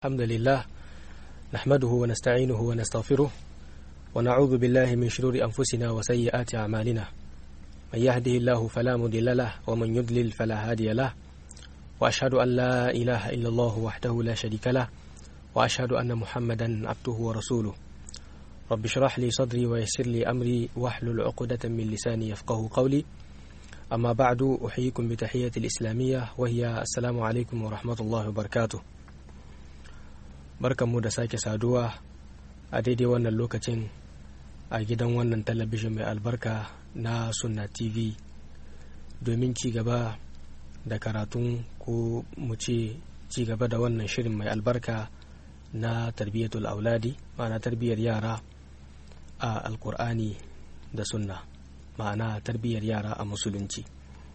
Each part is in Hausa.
الحمد لله نحمده ونستعينه ونستغفره ونعوذ بالله من شرور أنفسنا وسيئات أعمالنا من يهده الله فلا مضل له ومن يضلل فلا هادي له وأشهد أن لا إله إلا الله وحده لا شريك له وأشهد أن محمدا عبده ورسوله رب اشرح لي صدري ويسر لي أمري واحلل عقدة من لساني يفقه قولي أما بعد أحييكم بتحية الإسلامية وهي السلام عليكم ورحمة الله وبركاته barkanmu da sake saduwa a daidai wannan lokacin a gidan wannan talabijin mai albarka na sunna tv domin ci gaba da karatun ko mu ce ci gaba da wannan shirin mai albarka na tarbiyyatul auladi ma'ana tarbiyyar yara a alkur'ani da sunna ma'ana tarbiyyar yara a musulunci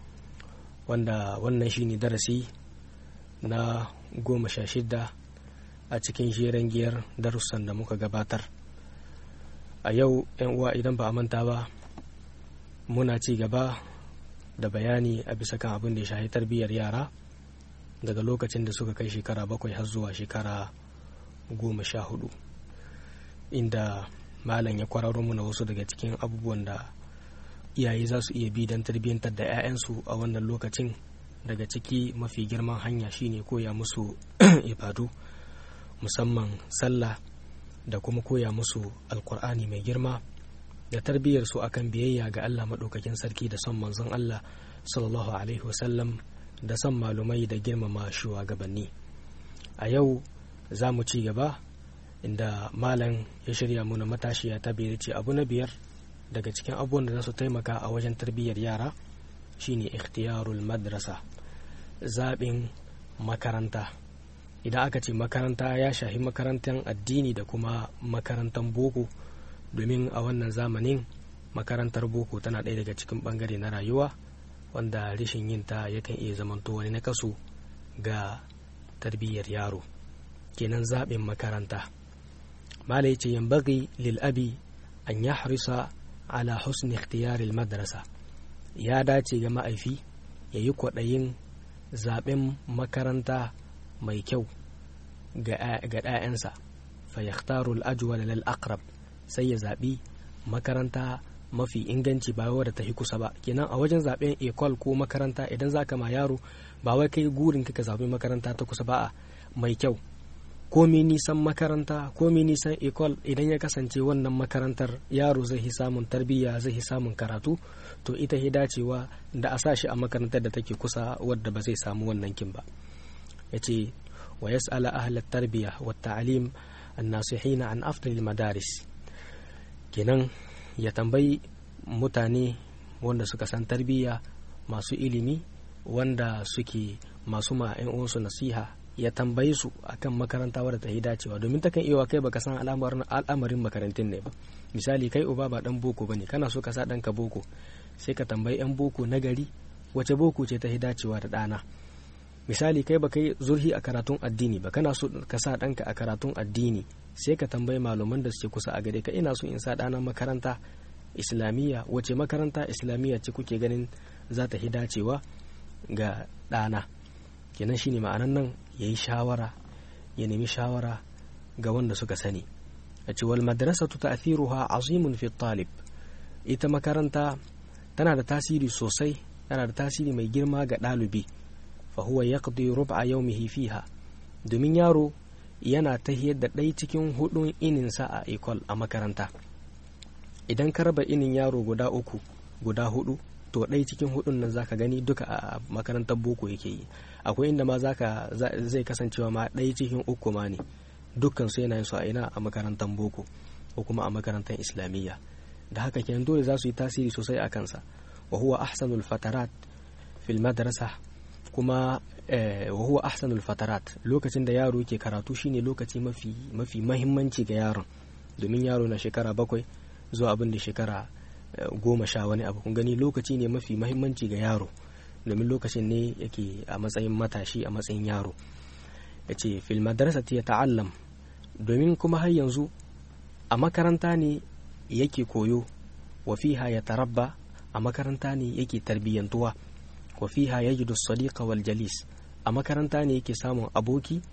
wanda wannan shine darasi na goma sha shida a cikin jeren giyar darussan da muka gabatar a yau yan uwa idan ba a manta ba muna ci gaba da bayani a bisa kan abin da ya shahi tarbiyyar yara daga lokacin da suka kai shekara bakwai har zuwa shekara goma sha hudu inda malam ya kwararo muna wasu daga cikin abubuwan da iyaye za su iya bi don tarbiyyantar da 'ya'yansu a wannan lokacin daga ciki mafi girman hanya shine koya musu ibadu musamman sallah da kuma koya musu alkur'ani mai girma da tarbiyyar su akan biyayya ga Allah maɗaukakin sarki da son manzon Allah sallallahu alaihi wasallam da son malumai da girmama shugabanni a yau za mu ci gaba inda malam ya shirya muna matashiya ta biyar ce abu na biyar daga cikin abubuwan da za su taimaka a wajen tarbiyyar yara shine ikhtiyarul madrasa zaɓin makaranta idan aka ce makaranta ya shahi makarantar addini da kuma makarantar boko domin a wannan zamanin makarantar boko tana ɗaya daga cikin ɓangare na rayuwa wanda rashin yin ta yakan iya zamanto wani na kaso ga tarbiyyar yaro kenan zaɓin makaranta mala ce yin bagi lil'abi an ya harisa ala husni ikhtiyaril madrasa ya dace ga ma'aifi ya yi kwaɗayin zaɓen makaranta mai kyau ga ɗayansa fa yaktaru al-ajwal lil aqrab sai ya zaɓi makaranta mafi inganci ba wadda ta kusa ba kenan a wajen zaɓen ekol ko makaranta idan zaka ma yaro ba wai kai gurin ka zaɓi makaranta ta kusa ba a mai kyau komi nisan makaranta komi nisan ekol idan ya kasance wannan makarantar yaro zai yi samun tarbiyya zai yi samun karatu to ita ya dacewa da a sa shi a makarantar da take kusa wadda ba zai samu wannan kin ba ya ce wa yas'ala ahla tarbiya wa ta'lim an-nasihina an afdal madaris kenan ya tambayi mutane wanda suka san tarbiyya masu ilimi wanda suke masu ma uwansu nasiha ya tambayi su akan makaranta wadda ta yi dacewa domin takan iya kai baka san al'amarin makarantun ne ba misali kai uba ba dan boko bane kana so ka sa ɗanka boko sai ka tambayi 'yan boko na gari wace boko ce ta yi dacewa da ɗana misali kai ba kai zurhi a karatun addini ba kana so ka sa ɗanka a karatun addini sai ka tambayi malaman da suke kusa a gare ka ina so in sa ɗana makaranta islamiyya wace makaranta islamiyya ce kuke ganin za ta hi dacewa ga ɗana kenan shine ma'anan nan ya yi shawara ya nemi shawara ga wanda suka sani a ce wal madrasatu ta'thiruha azimun fi talib ita makaranta tana da tasiri sosai tana da tasiri mai girma ga ɗalibi fahuwa ya ƙadi ruba yaumihi fiha domin yaro yana ta da ɗai cikin hudun ininsa a ekol a makaranta idan ka raba inin yaro guda uku guda hudu to ɗai cikin hudun nan zaka gani duka a makarantar boko yake yi akwai inda ma zaka zai kasancewa ma ɗai cikin uku ma ne dukkan su yana yin su a ina a makarantar boko ko kuma a makarantar islamiyya da haka kenan dole za su yi tasiri sosai a kansa wa huwa ahsanul fatarat fil madrasa kuma wa huwa ahsanul fatarat lokacin da yaro ke karatu shine lokaci mafi mafi mahimmanci ga yaron domin yaro na shekara bakwai zuwa abin da shekara goma sha wani abu kun gani lokaci ne mafi mahimmanci ga yaro domin lokacin ne yake a matsayin matashi a matsayin yaro ya ce fil madrasati ya ta'allam domin kuma har yanzu a makaranta ne yake koyo wa fiha ya tarabba a makaranta ne yake tarbiyyantuwa wa fiha yajidu sadiqa wal jalis a makaranta ne yake samun aboki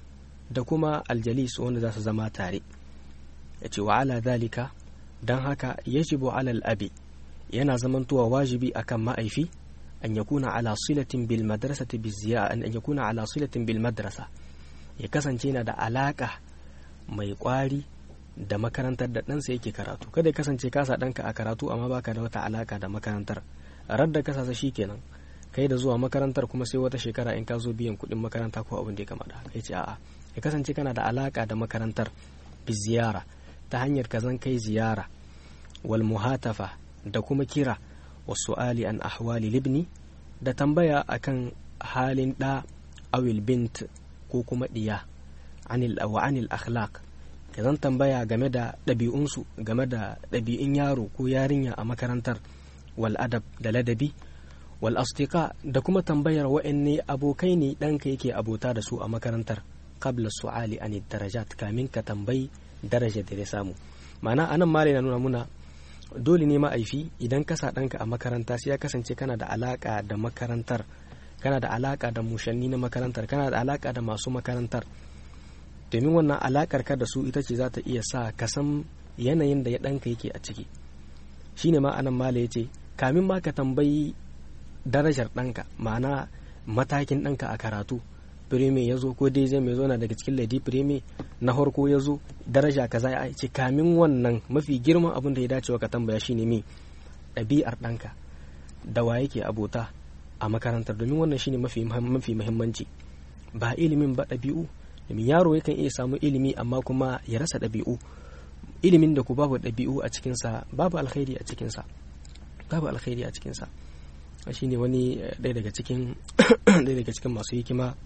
da kuma aljalis wanda za su zama tare ya ce wa ala zalika don haka yajibu alal abi yana zamantowa wajibi akan ma'aifi an yakuna ala silatin bil madrasati bi an yakuna ala silatin bil madrasa ya kasance yana da alaka mai kwari da makarantar da ɗansa yake karatu kada ya kasance kasa ɗanka a karatu amma baka da wata alaka da makarantar radda ka sasa kenan kai da zuwa makarantar kuma sai wata shekara in ka zo biyan kuɗin makaranta ko abin da ya kama da kai ce a'a ya kasance kana da alaka da makarantar bi ziyara ta hanyar ka zan kai ziyara wal muhatafa da kuma kira wasu ali an ahwali libni da tambaya akan halin ɗa awil bint ko kuma ɗiya anil wa anil akhlaq ka zan tambaya game da ɗabi'unsu game da ɗabi'un yaro ko yarinya a makarantar wal adab da ladabi wal astika da kuma tambayar wa'anne abokai ne ɗanka yake abota da su a makarantar qabla su'ali an darajat kamin ka tambayi daraja da ya samu ma'ana anan mare na nuna muna dole ne ma'aifi idan ka sa ɗanka a makaranta sai ya kasance kana da alaka da makarantar kana da alaka da mushanni na makarantar kana da alaka da masu makarantar domin wannan alakar ka da su ita ce za ta iya sa ka san yanayin da ya ɗanka yake a ciki shine ma anan mala ya ce kamin ma ka tambayi darajar ɗanka ma'ana matakin ɗanka a karatu firime ya zo ko dai zai mai zo na daga cikin ladi firime na farko ya zo daraja kaza ya ce kamin wannan mafi girman abin da ya dace wa ka tambaya shine me ɗabi'ar ɗanka da wa yake abota a makarantar domin wannan shine mafi mafi muhimmanci ba ilimin ba ɗabi'u domin yaro yakan iya samu ilimi amma kuma ya rasa ɗabi'u ilimin da ku babu ɗabi'u a cikinsa babu alkhairi a cikinsa babu alkhairi a cikinsa shine wani ɗaya daga cikin ɗaya daga cikin masu hikima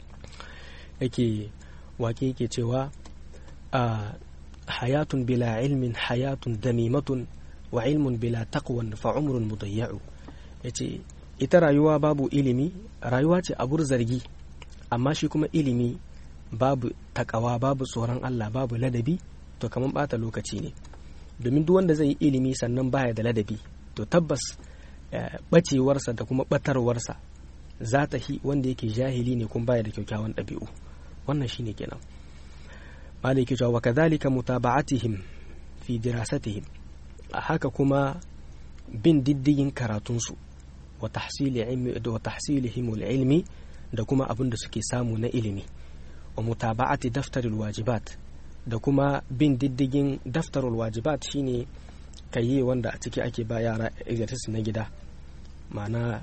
yake wake yake cewa a hayatun bila ilmin hayatun damimatun wa ilmun bila taqwan fa umrun mudayya'u yace ita rayuwa babu ilimi rayuwa ce abur zargi amma shi kuma ilimi babu takawa babu tsoron Allah babu ladabi to kamar bata lokaci ne domin duk wanda zai yi ilimi sannan baya da ladabi to tabbas bacewarsa da kuma batarwarsa za ta hi wanda yake jahili ne kuma baya da kyakkyawan ɗabi'u wannan shine kenan malai ke cewa kadhalika mutaba'atihim fi dirasatihim a haka kuma bin diddigin karatunsu wa tahsilihim ilmi da kuma abin da suke samu na ilimi wa mutaba'ati daftaril wajibat da kuma bin diddigin daftarul wajibat shine kayi wanda a ciki ake ba yara exercise na gida ma'ana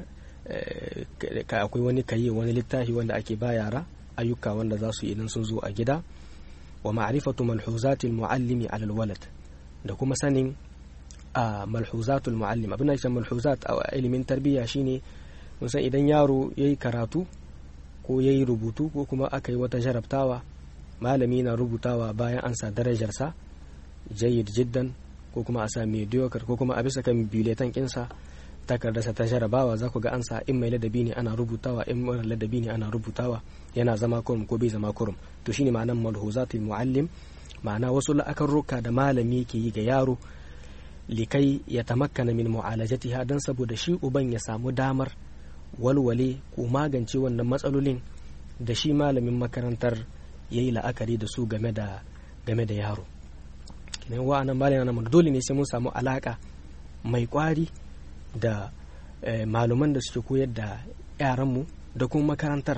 akwai wani kayi wani littafi wanda ake ba yara ayyuka wanda za su yi idan sun zo a gida wa ma'rifatu malhuzatil muallimi alal walad da kuma sanin a malhuzatul muallim abin da malhuzat a ilimin tarbiyya shine musan idan yaro yayi karatu ko yayi rubutu ko kuma aka yi wata jarabtawa malami na rubutawa bayan an sa darajarsa jayyid jiddan ko kuma a sa mediocre ko kuma a bisa kan biletan kinsa takardarsa ta jarabawa za ku ga an sa in mai ladabi ne ana rubutawa in mara ladabi ne ana rubutawa yana zama kurum ko bai zama kurum to shine ma'anar malhuzatul muallim ma'ana wasu la'akarruka da malami ke yi ga yaro likai ya tamakkana min mu'alajatiha dan saboda shi uban ya samu damar walwale ko magance wannan matsalolin da shi malamin makarantar ya yi la'akari da su game da game da yaro kenan wa'annan malamin nan dole ne sai mun samu alaka mai kwari da maluman da suke koyar da yaranmu da kuma makarantar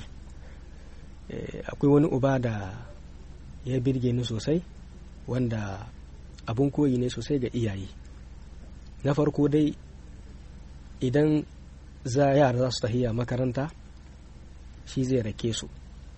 akwai wani uba da ya birge ni sosai wanda abun koyi ne sosai ga iyaye na farko dai idan za yara za su tahiya makaranta shi zai rake su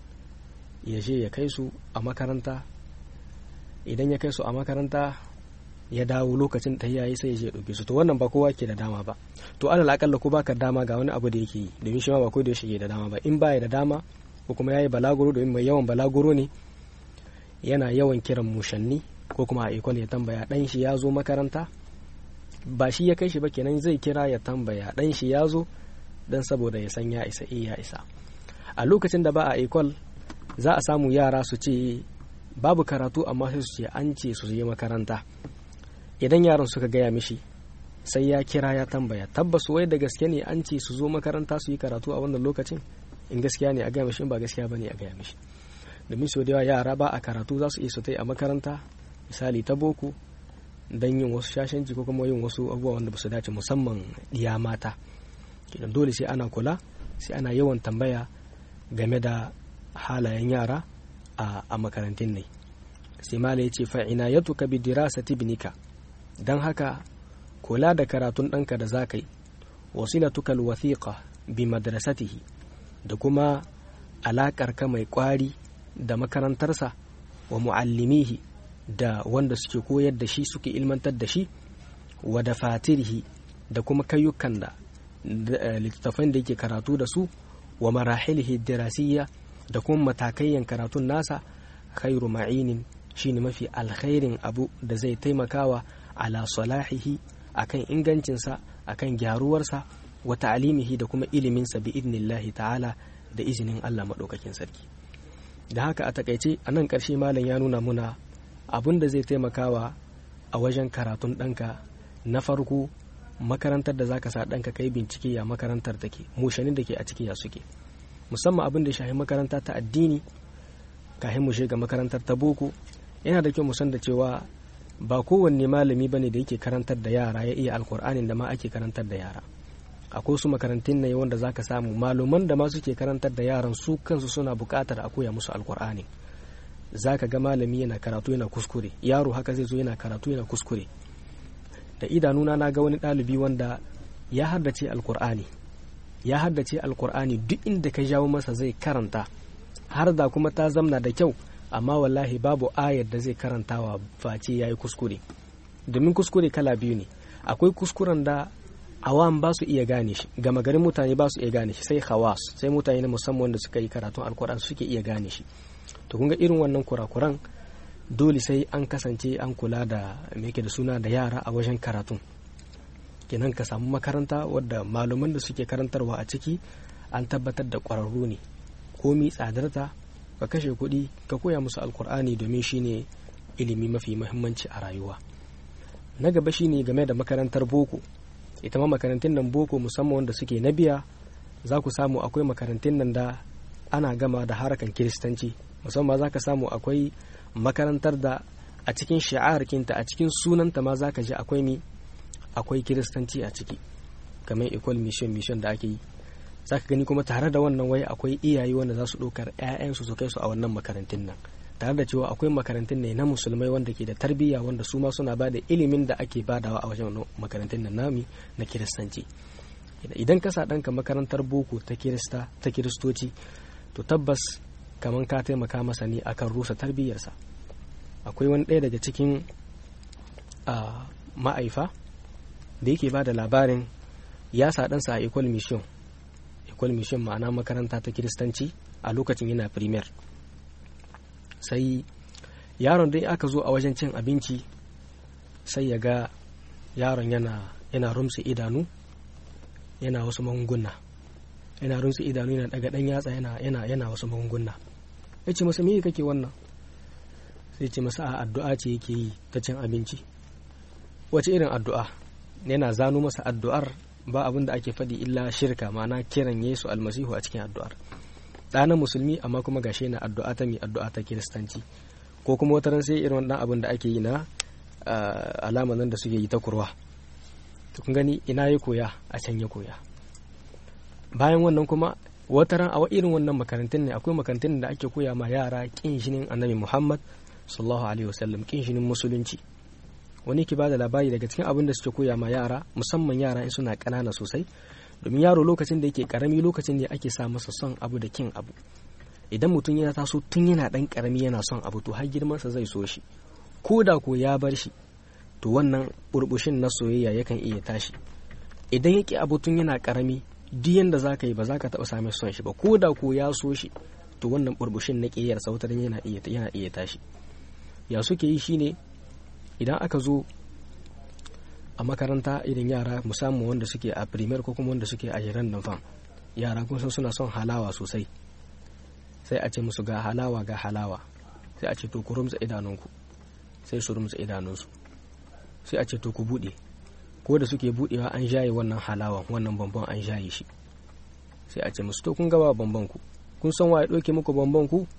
ya je ya kai su a makaranta idan ya kai su a makaranta ya dawo lokacin tahiya sai ya je ya ɗauke su to wannan ba kowa ke da dama ba to alal akalla ko baka dama ga wani abu da yake yi domin shi ma ba ko da yake da dama ba in baya da dama ko kuma yayi balaguro domin mai yawan balaguro ne yana yawan kiran mushanni ko kuma a ikon ya tambaya dan shi ya zo makaranta ba shi ya kai shi ba kenan zai kira ya tambaya dan shi ya zo dan saboda ya san ya isa eh ya isa a lokacin da ba a ikon za a samu yara su ce babu karatu amma sai su ce an ce su je makaranta idan yaran suka gaya mishi sai ya kira ya tambaya tabbas wai da gaske ne an ce su zo makaranta su yi karatu a wannan lokacin in gaskiya ne a gaya mishi in ba gaskiya bane a gaya mishi domin sau da yawa yara ba a karatu za su iya su a makaranta misali ta boko don yin wasu shashanci ko kuma yin wasu abubuwa wanda ba su dace musamman ɗiya mata kenan dole sai ana kula sai ana yawan tambaya game da halayen yara a makarantun ne sai mala ya ce fa'ina ya tuka bi dirasati binika don haka kula da karatun ɗanka da za ka yi wasilatuka alwathiqa bi madrasatihi da kuma alaƙar ka mai ƙwari da makarantarsa wa mu'allimihi da wanda suke koyar da shi suke ilmantar da shi wa da fatirihi da kuma kayyukan da littattafan da yake karatu da su wa marahilihi dirasiyya da kuma matakayyan karatun nasa khairu ma'inin shine mafi alkhairin abu da zai taimakawa ala salahihi akan ingancinsa akan gyaruwarsa wa ta'alimihi da kuma iliminsa bi idnillahi ta'ala da izinin Allah maɗaukakin sarki da haka a takaice a nan ƙarshe malam ya nuna muna abun da zai taimakawa a wajen karatun ɗanka na farko makarantar da zaka sa ɗanka kai bincike ya makarantar take mushanin da ke a ciki ya suke musamman abin da shahi makaranta ta addini kafin mu shiga makarantar ta boko yana da kyau mu san da cewa ba kowanne malami bane da yake karantar da yara ya iya alkur'anin da ma ake karantar da yara akwai su makarantun ne wanda zaka samu maluman da ma suke karantar da yaran su kansu suna buƙatar a koya musu alkur'ani zaka ga malami yana karatu yana kuskure yaro haka zai zo yana karatu yana kuskure da idanuna na ga wani ɗalibi wanda ya haddace alkur'ani ya haddace alkur'ani duk inda ka jawo masa zai karanta har da kuma ta zamna da kyau amma wallahi babu ayar da zai karantawa face ya yi kuskure domin kuskure kala biyu ne akwai kuskuren da awam ba su iya gane shi gama garin mutane ba su iya gane shi sai hawas sai mutane na musamman wanda suka yi karatun alkur'ani suke iya gane shi to kun ga irin wannan kurakuran dole sai an kasance an kula da me da suna da yara a wajen karatun kenan ka samu makaranta wadda malaman da suke karantarwa a ciki an tabbatar da ƙwararru ne komi tsadarta ka kashe kuɗi ka koya musu alkur'ani domin shine ilimi mafi muhimmanci a rayuwa na gaba shine game da makarantar boko ita ma makarantun nan boko musamman wanda suke na biya za ku samu akwai makarantun nan da ana gama da harakan kiristanci musamman za ka samu akwai makarantar da a cikin sha'arkinta a cikin sunanta ma za ka ji akwai mi akwai kiristanci a ciki kamar equal mission mission da ake yi za ka gani kuma tare da wannan wai akwai iyaye wanda za su ɗaukar 'ya'yansu su kai su a wannan makarantun nan tare da cewa akwai makarantun ne na musulmai wanda ke da tarbiyya wanda su ma suna bada ilimin da ake badawa a wajen makarantun nan nami na kiristanci idan ka sa ɗanka makarantar boko ta kirista ta kiristoci to tabbas kamar ka taimaka masa ne akan rusa tarbiyyarsa akwai wani ɗaya daga cikin ma'aifa da yake ba da labarin ya sa ɗansa a equal mission equal mission ma'ana makaranta ta kiristanci a lokacin yana premier sai yaron dai aka zo a wajen cin abinci sai ya ga yaron yana yana rumsa idanu yana wasu magunguna yana rumsa idanu yana daga dan yatsa yana yana yana wasu magunguna ya ce masa me kake wannan sai ce masa a addu'a ce yake yi ta cin abinci wace irin addu'a yana zano masa addu'ar ba abin da ake faɗi illa shirka ma'ana kiran yesu almasihu a cikin addu'ar ɗana musulmi amma kuma gashi yana addu'a ta mai addu'a ta kiristanci ko kuma wata ran sai irin wannan abin da ake yi na alama nan da suke yi ta kurwa to kun gani ina ya koya a can ya koya bayan wannan kuma wata ran a irin wannan makarantun ne akwai makarantun da ake koya ma yara kin shinin annabi muhammad sallallahu alaihi wasallam kin shinin musulunci wani ke bada labari daga cikin abin da suke koya ma yara musamman yara in suna ƙanana sosai domin yaro lokacin da yake karami lokacin ne ake sa masa son abu da kin abu idan mutum yana taso tun yana dan karami yana son abu to har girmansa zai so shi ko da ko ya bar shi to wannan burbushin na soyayya yakan iya tashi idan yake abu tun yana karami duk yanda za ka yi ba za ka taɓa same son shi ba ko da ko ya so shi to wannan burbushin na ƙiyar sautarin yana iya yana iya tashi ya suke yi shine idan aka zo a makaranta irin yara musamman wanda suke a primer ko kuma wanda suke a jiran nan fam yara kun san suna son halawa sosai sai a ce musu ga halawa ga halawa sai a ce to ku rumtsa idanunku sai su rumtsa idanunsu sai a ce to ku bude ko da suke budewa an jaye wannan halawan wannan bambam an jaye shi sai a ce musu to kun gaba bamban ku kun san waye doke muku bamban ku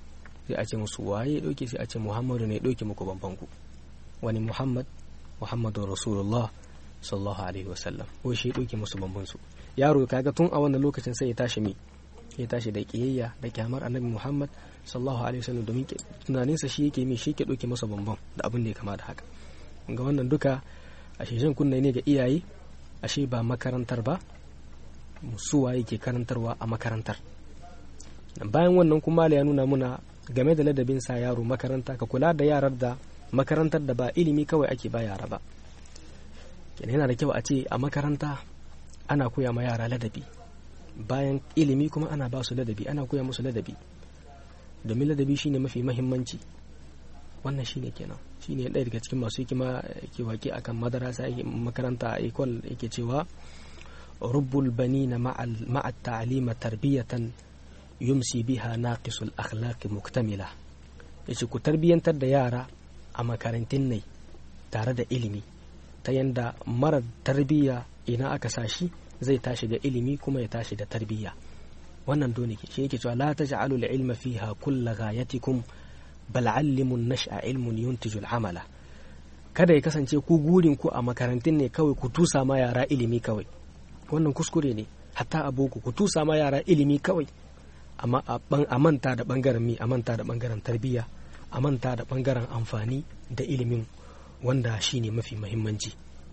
sai a ce musu waye ya ɗauke sai a ce muhammadu ne ya ɗauke muku bamban ku wani muhammad muhammadu rasulullah sallallahu alaihi wasallam ko shi ya ɗauke musu bamban su yaro kaga tun a wannan lokacin sai ya tashi mi ya tashi da kiyayya da kyamar annabi muhammad sallallahu alaihi wasallam domin tunaninsa shi yake mi shi ke ɗauke masa bamban da abin da ya kama da haka ga wannan duka ashe shan kunne ne ga iyaye ashe ba makarantar ba suwa yake karantarwa a makarantar bayan wannan kuma ya nuna muna game da ladabin sa yaro makaranta ka kula da yarar da makarantar da ba ilimi kawai ake ba yara ba kenan yana da kyau a ce a makaranta ana koya ma yara ladabi bayan ilimi kuma ana ba su ladabi ana koya musu ladabi domin ladabi shine mafi mahimmanci wannan shine kenan shine ɗaya daga cikin masu hikima ke wake akan madarasa makaranta a ikon yake cewa rubbul banina ma'a ta'lima tarbiyatan yumsi biha naqisul akhlaqi muktamila yace ku tarbiyantar da yara a makarantun ne tare da ilimi ta yanda mara tarbiyya ina aka sashi zai tashi da ilimi kuma ya tashi da tarbiyya wannan dole ke shi yake cewa la taj'alu al-ilma fiha kullu ghayatikum bal 'allimu an-nash'a ilmun yuntiju al-amala kada ya kasance ku gurin ku a makarantun ne kawai ku tusa ma yara ilimi kawai wannan kuskure ne hatta a boko ku tusa ma yara ilimi kawai amma a manta da bangaren mi a manta da bangaren tarbiyya a manta da bangaren amfani da ilimin wanda shine mafi mahimmanci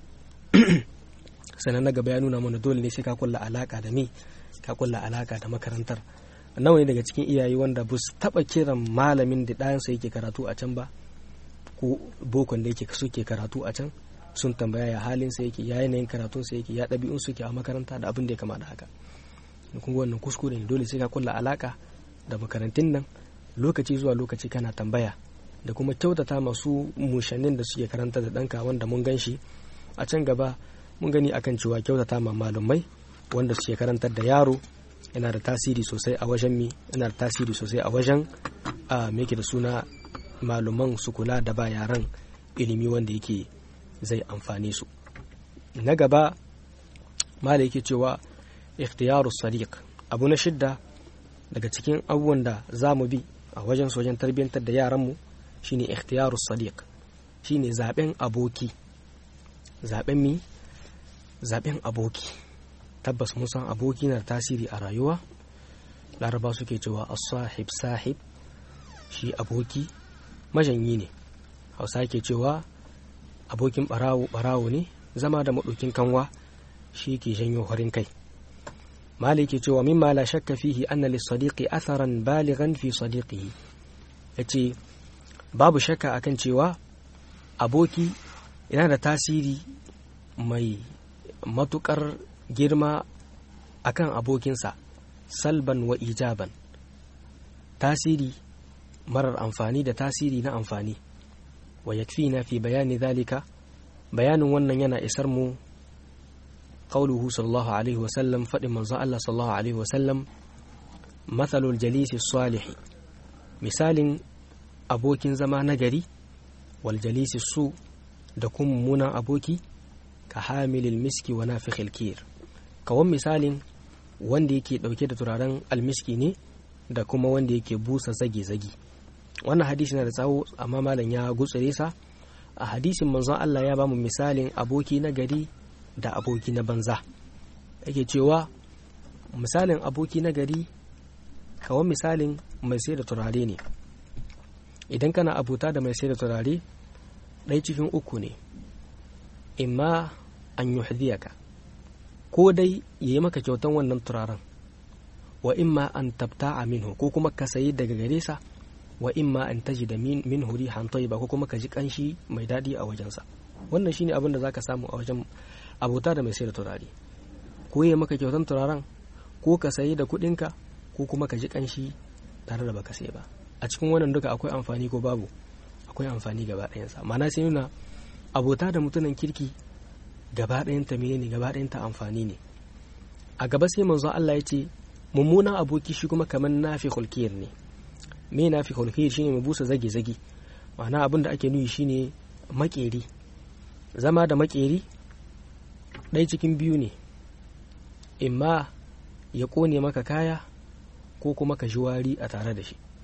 sannan na gaba ya nuna mana dole ne sai ka kulla alaka da me ka kulla alaka da makarantar nawa ne daga cikin iyaye wanda ba su taba kiran malamin da ɗayansa yake karatu a can ba ko bokon da yake suke karatu a can sun tambaya ya halin sa yake ya yanayin karatun sa yake ya ɗabi'un suke a makaranta da abin da ya kama da haka kuma wannan kuskure ne dole sai ka kulla alaka da makarantun nan lokaci zuwa lokaci kana tambaya da kuma kyautata masu mushannin da suke karanta da ɗanka wanda mun gan shi a can gaba mun gani akan cewa kyautata ma malumai wanda suke karantar da yaro yana da tasiri sosai a wajen mi yana da tasiri sosai a wajen a da suna maluman su kula da ba yaran ilimi wanda yake zai amfane su na gaba mala yake cewa ikhtiyaru sadiq abu na shidda daga cikin abubuwan da za mu bi a wajen sojan tarbiyyantar da yaranmu shine ikhtiyaru sadiq shine zaben aboki zaben mi zaben aboki tabbas mun san aboki na da tasiri a rayuwa laraba suke cewa as-sahib sahib shi aboki majanyi ne hausa ke cewa abokin barawo barawo ne zama da maɗokin kanwa shi ke janyo farin kai mali ke cewa mimma la shakka fihi anna lis-sadiqi atharan balighan fi sadiqihi yace babu shakka akan cewa aboki yana da tasiri mai matukar girma akan abokinsa salban wa ijaban tasiri marar amfani da tasiri na amfani wa yakfina fi bayani zalika bayanin wannan yana isar mu qauluhu sallallahu alaihi wa sallam fadin manzon Allah sallallahu alaihi wa sallam mathalul jalisi salihi misalin abokin zama nagari wal jalisi su da kuma mummunan aboki ka hamilil miski wa nafikhil kir kawan misalin wanda yake dauke da turaren almiski ne da kuma wanda yake busa zage-zage wannan hadisi na da tsawo amma malam ya gutsure sa a hadisin manzon Allah ya bamu misalin aboki na gari da aboki na banza yake cewa misalin aboki na gari kawan misalin mai sai da turare ne idan kana abuta da mai sai da turare ɗaya cikin uku ne imma an yuhdiyaka ko dai ya yi maka kyautan wannan turaren wa imma an tabta a minhu ko kuma ka sayi daga gare sa wa imma an taji da min huri hantoyi ba ko kuma ka ji kanshi mai daɗi a wajensa wannan shine abin da zaka samu a wajen abota da mai sai da turare ko ya maka kyautan turaren ko ka sayi da kuɗinka ko kuma ka ji kanshi tare da baka sai ba a cikin wannan duka akwai amfani ko babu akwai amfani gaba ɗayansa ma'ana sai nuna abota da mutumin kirki gaba ɗayanta menene gaba ɗayanta amfani ne a gaba sai manzo Allah ya ce mummunan aboki shi kuma kamar nafi hulkiyar ne me nafi hulkiyar shine mu busa zage zage ma'ana abin da ake nuyi shine makeri zama da makeri ɗaya cikin biyu ne imma ya ƙone maka kaya ko kuma ka ji wari a tare da shi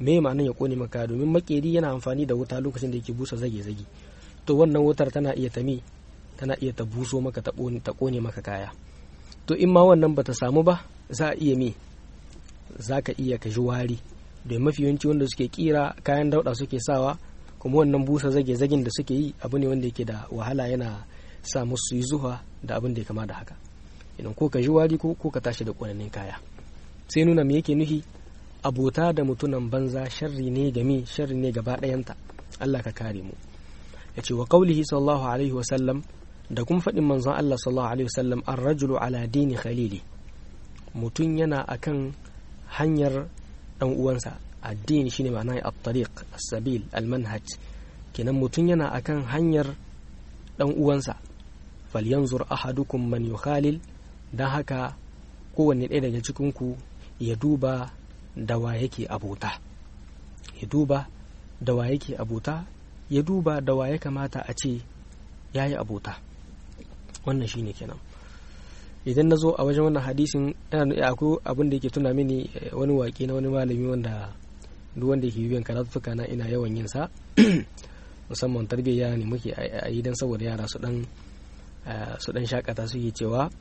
me ma'anin ya kone maka domin makeri yana amfani da wuta lokacin da yake busa zage-zage to wannan wutar tana iya ta me tana iya ta buso maka ta kone maka kaya to in ma wannan bata samu ba za a iya me za ka iya ka ji wari domin mafi yawanci wanda suke kira kayan dauda suke sawa kuma wannan busa zage-zagen da suke yi abu ne wanda yake da wahala yana sa musu yi zuwa da abin da ya kama da haka idan ko ka ji wari ko ka tashi da ƙonanin kaya sai nuna me yake nufi abota da mutunan banza sharri ne game sharri ne gaba ɗayanta Allah ka kare mu ya ce wa qaulihi sallallahu alaihi wa sallam da kuma faɗin manzon Allah sallallahu alaihi wa sallam ar-rajulu ala dini khalili mutum yana akan hanyar dan uwansa addini shine ma'ana at-tariq as-sabil al-manhaj kenan mutum yana akan hanyar dan uwansa falyanzur ahadukum man yukhalil dan haka kowanne ɗaya daga cikin ku ya duba da wa yake abota ya duba da wa yake abota ya duba da wa ya kamata a ce ya yi abota wannan shine kenan idan na zo a wajen wannan hadisin akwai abin da yake tuna mini wani waƙe na wani malami wanda duk wanda yake biyan karatuka na ina yawan yin sa musamman tarbiyya ne muke a yi don saboda yara su dan su dan shakata suke cewa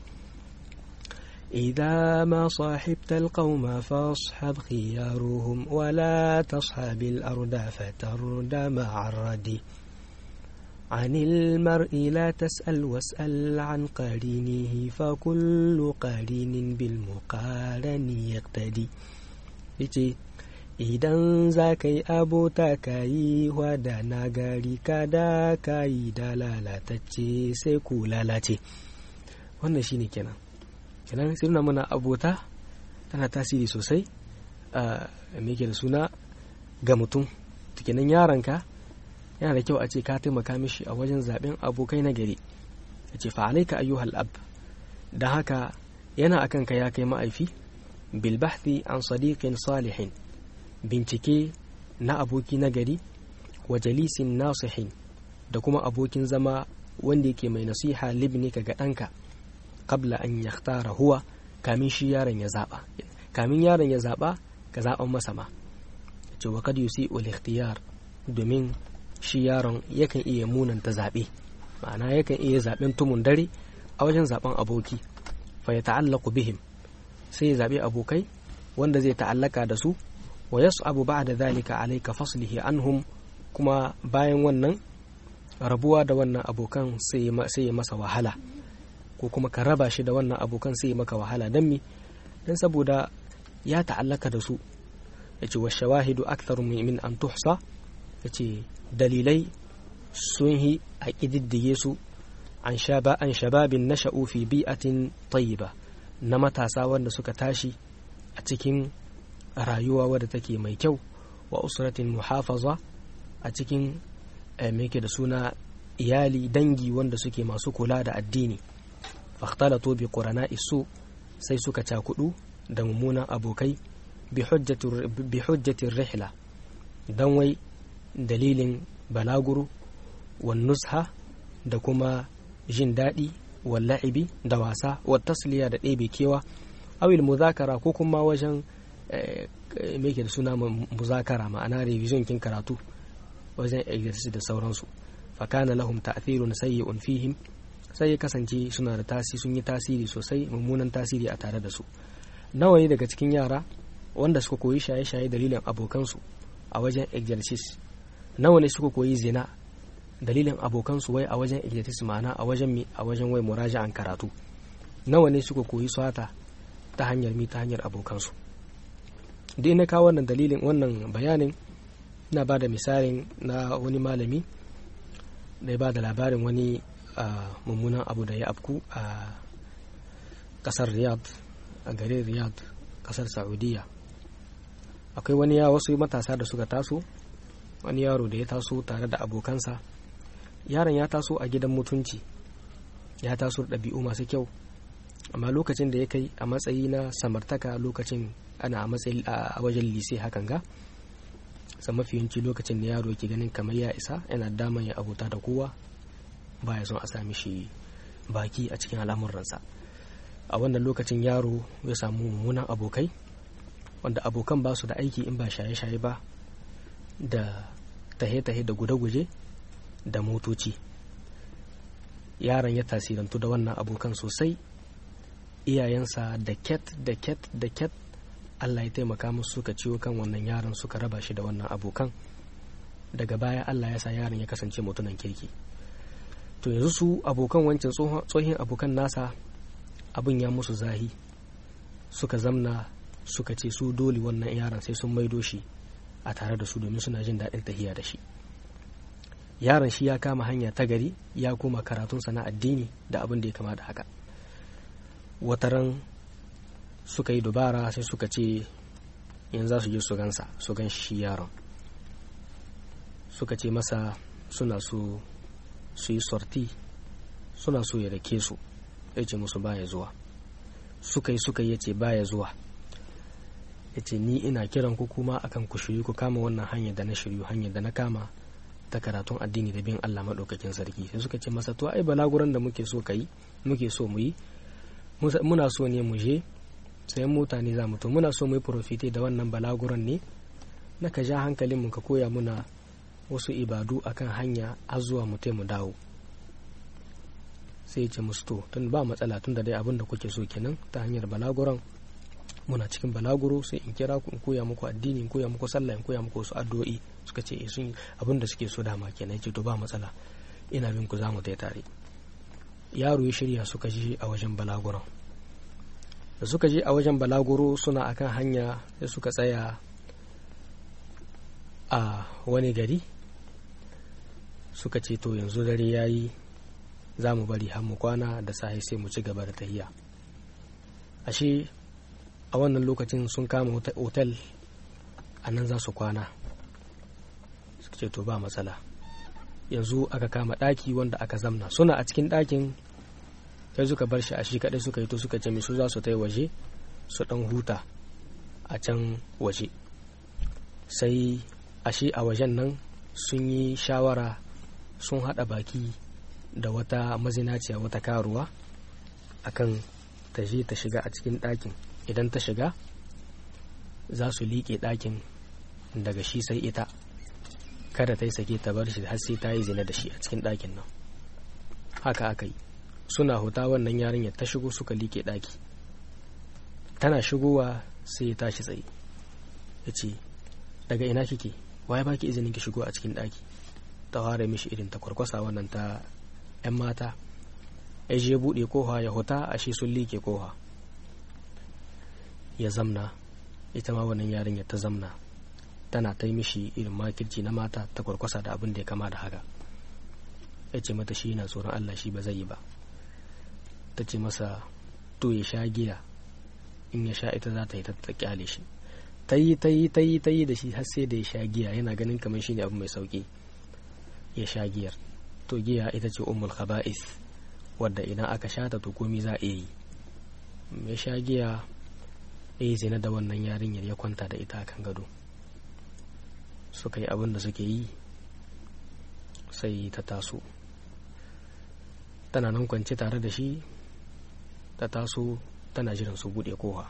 إذا ما صاحبت القوم فاصحب خيارهم ولا تصحب الأرض فترد مع الردي عن المرء لا تسأل واسأل عن قرينه فكل قرين بالمقارن يقتدي idan za ka yi abota ka yi wada na gari kada ka yi da lalatacce sai ku lalace wannan shine kenan kenan sai nuna mana abota tana tasiri sosai a me da suna ga mutum kenan yaranka yana da kyau a ce ka taimaka mishi a wajen zaben abokai na gari a ce fa'alaika ayyuhal ab da haka yana akan ka ya kai ma'aifi bil bahthi an sadiqin salihin bincike na aboki na gari wa jalisin nasihin da kuma abokin zama wanda yake mai nasiha libnika ga ɗanka kabla an yakhtara huwa kamin shi yaron ya zaba kamin yaron ya zaba ka zaban masa ma ce wa kad yusi ul ikhtiyar domin shi yaron yakan iya munanta zabe ma'ana yakan iya zaben tumun dare a wajen zaben aboki fa ya ta'allaqu bihim sai ya zabe abokai wanda zai ta'allaka da su wa yas'abu ba'da dhalika alayka faslihi anhum kuma bayan wannan rabuwa da wannan abokan sai ya masa wahala ko kuma ka raba shi da wannan abokan sai maka wahala don mi don saboda ya ta'allaka da su ya ce wa shawahidu aktharu min an tuhsa ya ce dalilai sun yi a ƙididdige su an shababin na fi bi'atin tayyiba na matasa wanda suka tashi a cikin rayuwa wadda take mai kyau wa usratin muhafaza a cikin mai da suna iyali dangi wanda suke masu kula da addini fakhtalatu bi qurana isu sai suka cakudu da mummunan abokai bi hujjatin rihla dan wai dalilin balaguro wan nusha da kuma jin daɗi wal la'ibi da wasa wa tasliya da ɗebe kewa awil muzakara ko kuma wajen me da suna muzakara ma'ana revision kin karatu wajen exercise da sauransu fakana lahum ta'thirun sayyi'un fihim sai ya kasance suna da tasiri sun yi tasiri sosai mummunan tasiri a tare da su nawa ne daga cikin yara wanda suka koyi shaye-shaye dalilin abokansu a wajen exercise nawa ne suka koyi zina dalilin abokansu wai a wajen exercise ma'ana a wajen mi a wajen wai muraja'an karatu nawa ne suka koyi swata ta hanyar mi ta hanyar abokansu duk na kawo wannan dalilin wannan bayanin na ba da misalin na wani malami da ya ba da labarin wani mummunan abu da ya afku a kasar riyadh a garin riyadh kasar saudiya akwai wani ya wasu matasa da suka taso wani yaro da ya taso tare da abokansa yaron ya taso a gidan mutunci ya taso da ɗabi'u masu kyau amma lokacin da ya kai a matsayi na samartaka lokacin ana a matsayi a wajen lise hakan ga sa mafiyanci lokacin da yaro yake ganin kamar ya isa yana daman ya abota da kowa baya son a sami shi baki a cikin al'amuransa a wannan lokacin yaro ya samu mummunan abokai wanda abokan ba su da aiki in ba shaye-shaye ba da tahe-tahe da guje-guje da motoci yaron ya tasirantu da wannan abokan sosai iyayensa da ket da ket da ket allah ya taimaka musu suka ciwo kan wannan yaron suka raba shi da wannan abokan daga baya allah ya sa yaron ya kasance mutunan kirki to yanzu su abokan wancan tsohin abokan nasa abin ya musu zahi suka zamna suka ce su dole wannan yaron sai sun maido shi a tare da su domin suna jin daɗin tahiya da shi yaron shi ya kama hanya ta gari ya koma karatunsa na addini da abin da ya kama da haka wataran suka yi dubara sai suka ce yanzu za su je su gansa su gan shi yaron suka ce masa suna so su yi sorti suna so ya rake su ya ce musu baya zuwa suka yi suka yi ya ce baya zuwa ya ce ni ina kiran ku kuma akan ku shiryu ku kama wannan hanyar da na shiryu hanyar da na kama ta karatun addini da bin Allah maɗaukakin sarki sai suka ce masa to ai balaguran da muke so ka yi muke so mu yi muna so ne mu je sayan mota ne za mu to muna so mu yi profite da wannan balaguran ne na ka ja hankalin mu ka koya muna wasu ibadu akan hanya har zuwa mu mu dawo sai ce musu to tun ba matsala tun da dai abin da kuke so kenan ta hanyar balaguran muna cikin balaguro sai in kira ku in koya muku addini in koya muku sallah in koya muku wasu addu'o'i suka ce sun abin da suke so dama kenan ce to ba matsala ina bin ku zamu tai tare yaro ya shirya suka je a wajen balaguron da suka je a wajen balaguro suna akan hanya sai suka tsaya a wani gari suka ce to yanzu dare yayi za mu bari har mu kwana da sahi sai mu ci gaba da tahiya ashe a wannan lokacin sun kama otal a nan za su kwana suka ce to ba matsala yanzu aka kama ɗaki wanda aka zamna suna a cikin ɗakin sai suka bar shi a shi kaɗai suka yi to suka ce su za su ta waje su ɗan huta a can waje sai a shi a wajen nan sun yi shawara sun haɗa baki da wata mazinaciya wata karuwa akan ta je ta shiga a cikin ɗakin idan ta shiga za su liƙe ɗakin daga shi sai ita kada ta yi sake ta bar shi har sai ta yi zina da shi a cikin ɗakin nan haka aka yi suna huta wannan yarinyar ta shigo suka liƙe ɗaki tana shigowa sai ya tashi tsaye ya ce daga ina kike waye baki izinin ki shigo a cikin ɗaki ta ware mishi irin ta kwarkwasa wannan ta 'yan mata ya je buɗe koha ya huta a shi sun liƙe koha ya zamna ita ma wannan yarinya ta zamna tana ta yi mishi irin makirci na mata ta kwarkwasa da abin da ya kama da haka ya ce mata shi yana tsoron Allah shi ba zai yi ba ta ce masa to ya sha giya in ya sha ita za ta yi ta kyale shi ta yi ta yi ta yi ta yi da shi har sai da ya sha giya yana ganin kamar shi ne abu mai sauki ya sha giyar to giya ita ce ummul khaba'is wadda idan aka sha ta to komi za a yi ya sha giya ya yi zina da wannan yarinyar ya kwanta da ita kan gado suka yi abin da suke yi sai ta taso tana nan kwance tare da shi ta taso tana jiran su buɗe kowa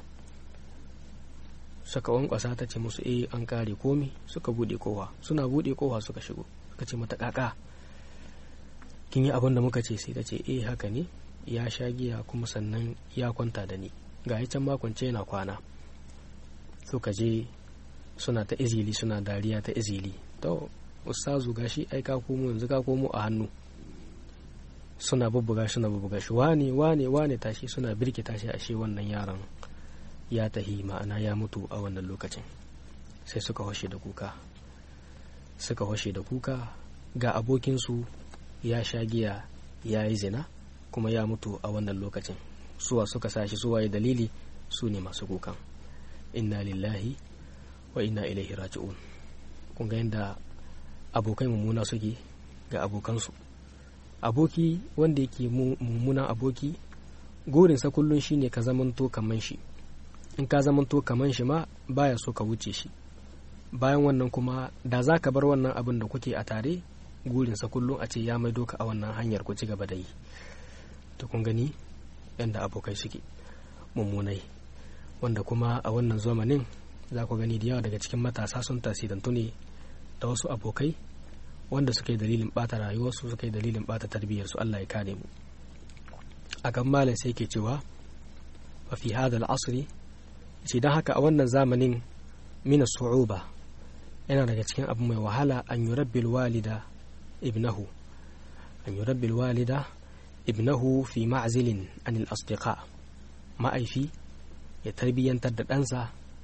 suka wankwasa ta ce musu eh an kare komi suka buɗe kowa suna buɗe kowa suka shigo suka ce mata kaka kin yi abin da muka ce sai ta ce eh haka ne ya sha giya kuma sannan ya kwanta da ni ga can makonce yana kwana suka je suna ta izili suna dariya ta izili to ustazu gashi ai ka komo yanzu ka komo a hannu suna bubbuga suna bubbuga shi wane wane wane tashi suna birki tashi ashe wannan yaron ya tahi ma'ana ya mutu a wannan lokacin sai suka hoshe da kuka suka hoshe da kuka ga abokinsu ya sha giya ya yi zina kuma ya mutu a wannan lokacin suwa suka sashi suwaye dalili su ne masu kukan inna lillahi wa inna ilaihi raji'un kun ga yadda abokai mummuna suke ga abokansu aboki wanda yake mummunan aboki gorinsa kullum shine ka zamanto kaman shi in ka zamanto kaman shi ma baya so ka wuce shi bayan wannan kuma da za ka bar wannan abin da kuke a tare gurinsa kullum a ce ya maido ka a wannan hanyar ku ci gaba da yi to kun gani yadda abokai suke mummunai wanda kuma a wannan zamanin za ku gani da yawa daga cikin matasa sun tasirantu ne da wasu abokai wanda suka yi dalilin bata rayuwarsu suka yi dalilin bata tarbiyyarsu Allah ya kare mu akan malam sai ke cewa wa fi hada al'asri ce don haka a wannan zamanin mina su'uba yana daga cikin abu mai wahala an yi rabbil walida ibnahu an yi rabbil walida ibnahu fi ma'azilin anil asdiqa ma'aifi ya tarbiyyantar da ɗansa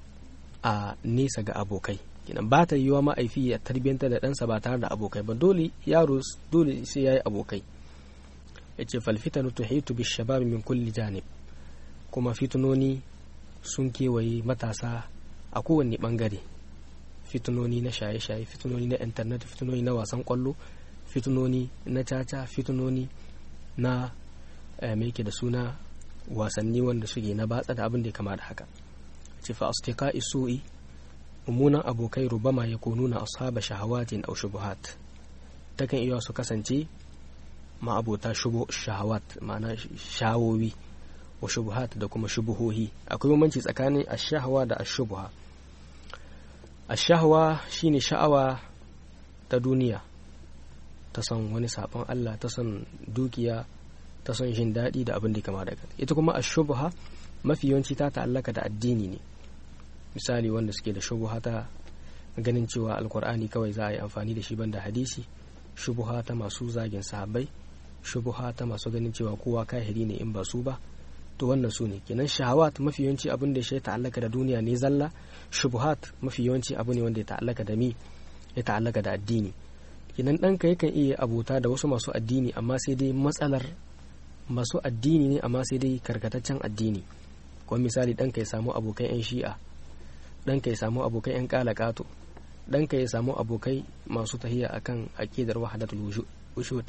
a nesa ga abokai kenan ba ta yiwa ma'aifi ya tarbiyyantar da ɗansa ba tare da abokai ba dole yaro dole sai ya yi abokai ya ce falfitanu tuhitu bi shabab min kulli janib kuma fitunoni sun kewaye matasa a kowanne bangare fitunoni na shaye-shaye fitunoni na intanet fitunoni na wasan kwallo fitunoni na caca fitunoni na mai da suna wasanni wanda suke na batsa da abin da ya kama da haka ce fa astika isu'i mummunan abokai rubama ya nuna ashaba shahawatin au shubuhat takan iya su kasance ma'abota shahawat ma'ana shawowi wa shubuhat da kuma shubuhohi akwai bambanci tsakanin ashahawa da ashubuha ashahawa shine sha'awa ta duniya ta son wani sabon Allah ta son dukiya ta son jin daɗi da abin da kama daga ita kuma ashubuha mafi yawanci ta ta'allaka da addini ne misali wanda suke da shubuha ta ganin cewa alkur'ani kawai za a yi amfani da shi banda hadisi shubuha ta masu zagin sahabbai shubuha ta masu ganin cewa kowa kahiri ne in ba su ba to wannan su ne kenan shahawat mafi yawanci abin da ya ta'allaka da duniya ne zalla shubuhat mafi yawanci abu ne wanda ya ta'allaka da mi ya ta'allaka da addini kenan ɗanka yakan iya abota da wasu masu addini amma sai dai matsalar masu addini ne amma sai dai karkataccen addini kuma misali ɗanka ya samu abokai 'yan shi'a ɗanka ya samu abokai 'yan ƙalaƙato ɗanka ya samu abokai masu tahiya akan aƙidar wahadatul wujud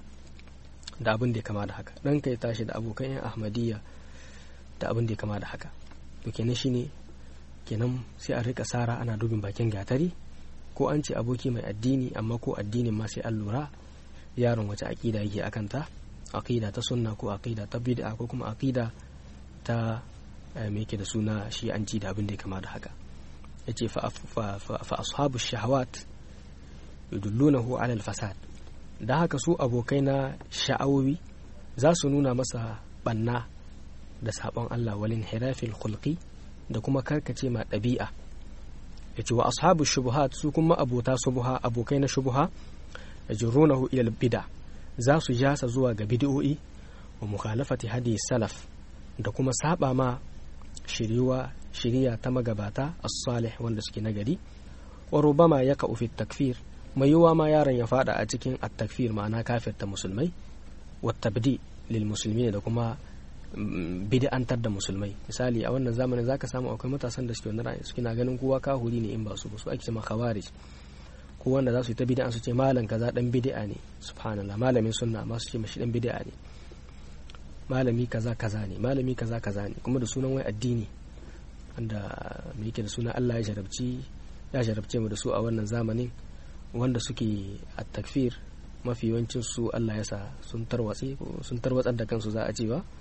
da abin da ya kama da haka ɗanka ya tashi da abokan 'yan ahmadiyya da abin da ya kama da haka to kenan shine kenan sai a rika sara ana dubin bakin gatari ko an ce aboki mai addini amma ko addinin ma sai an lura yaron wace aƙida yake akan ta aƙida ta sunna ko aƙida ta bid'a ko kuma aƙida ta me yake da suna shi'anci da abin da ya kama da haka yace fa fa ashabu shahawat yudullunahu ala al-fasad da haka su abokai na sha'awowi za su nuna masa banna da sabon Allah walin hirafil khulqi da kuma karkace ma ɗabi'a ya ce wa ashabu shubuhat su kuma abota shubuha abokai na shubuha ya jirunahu ila bida za su jasa zuwa ga bid'o'i wa mukhalafati hadi salaf da kuma saba ma shiriwa shiriya ta magabata as-salih wanda suke nagari wa rubama yaka fi takfir mai yiwuwa ma yaron ya fada a cikin at-takfir ma'ana kafirta musulmai wa tabdi lil muslimin da kuma bid'antar da musulmai misali a wannan zamanin zaka samu akwai matasan da suke wannan ra'ayi suke na ganin kowa kahuri ne in ba su ba su ake cewa khawarij ko wanda za su yi ta bid'a su ce malam kaza dan bid'a ne subhanallah malamin sunna ma su ce mashi dan bid'a ne malami kaza kaza ne malami kaza kaza ne kuma da sunan wai addini wanda me yake da sunan Allah ya jarabci ya jarabce mu da su a wannan zamanin wanda suke a takfir mafi yawancin su Allah ya sa sun tarwatse sun tarwatsar da kansu za a ce ba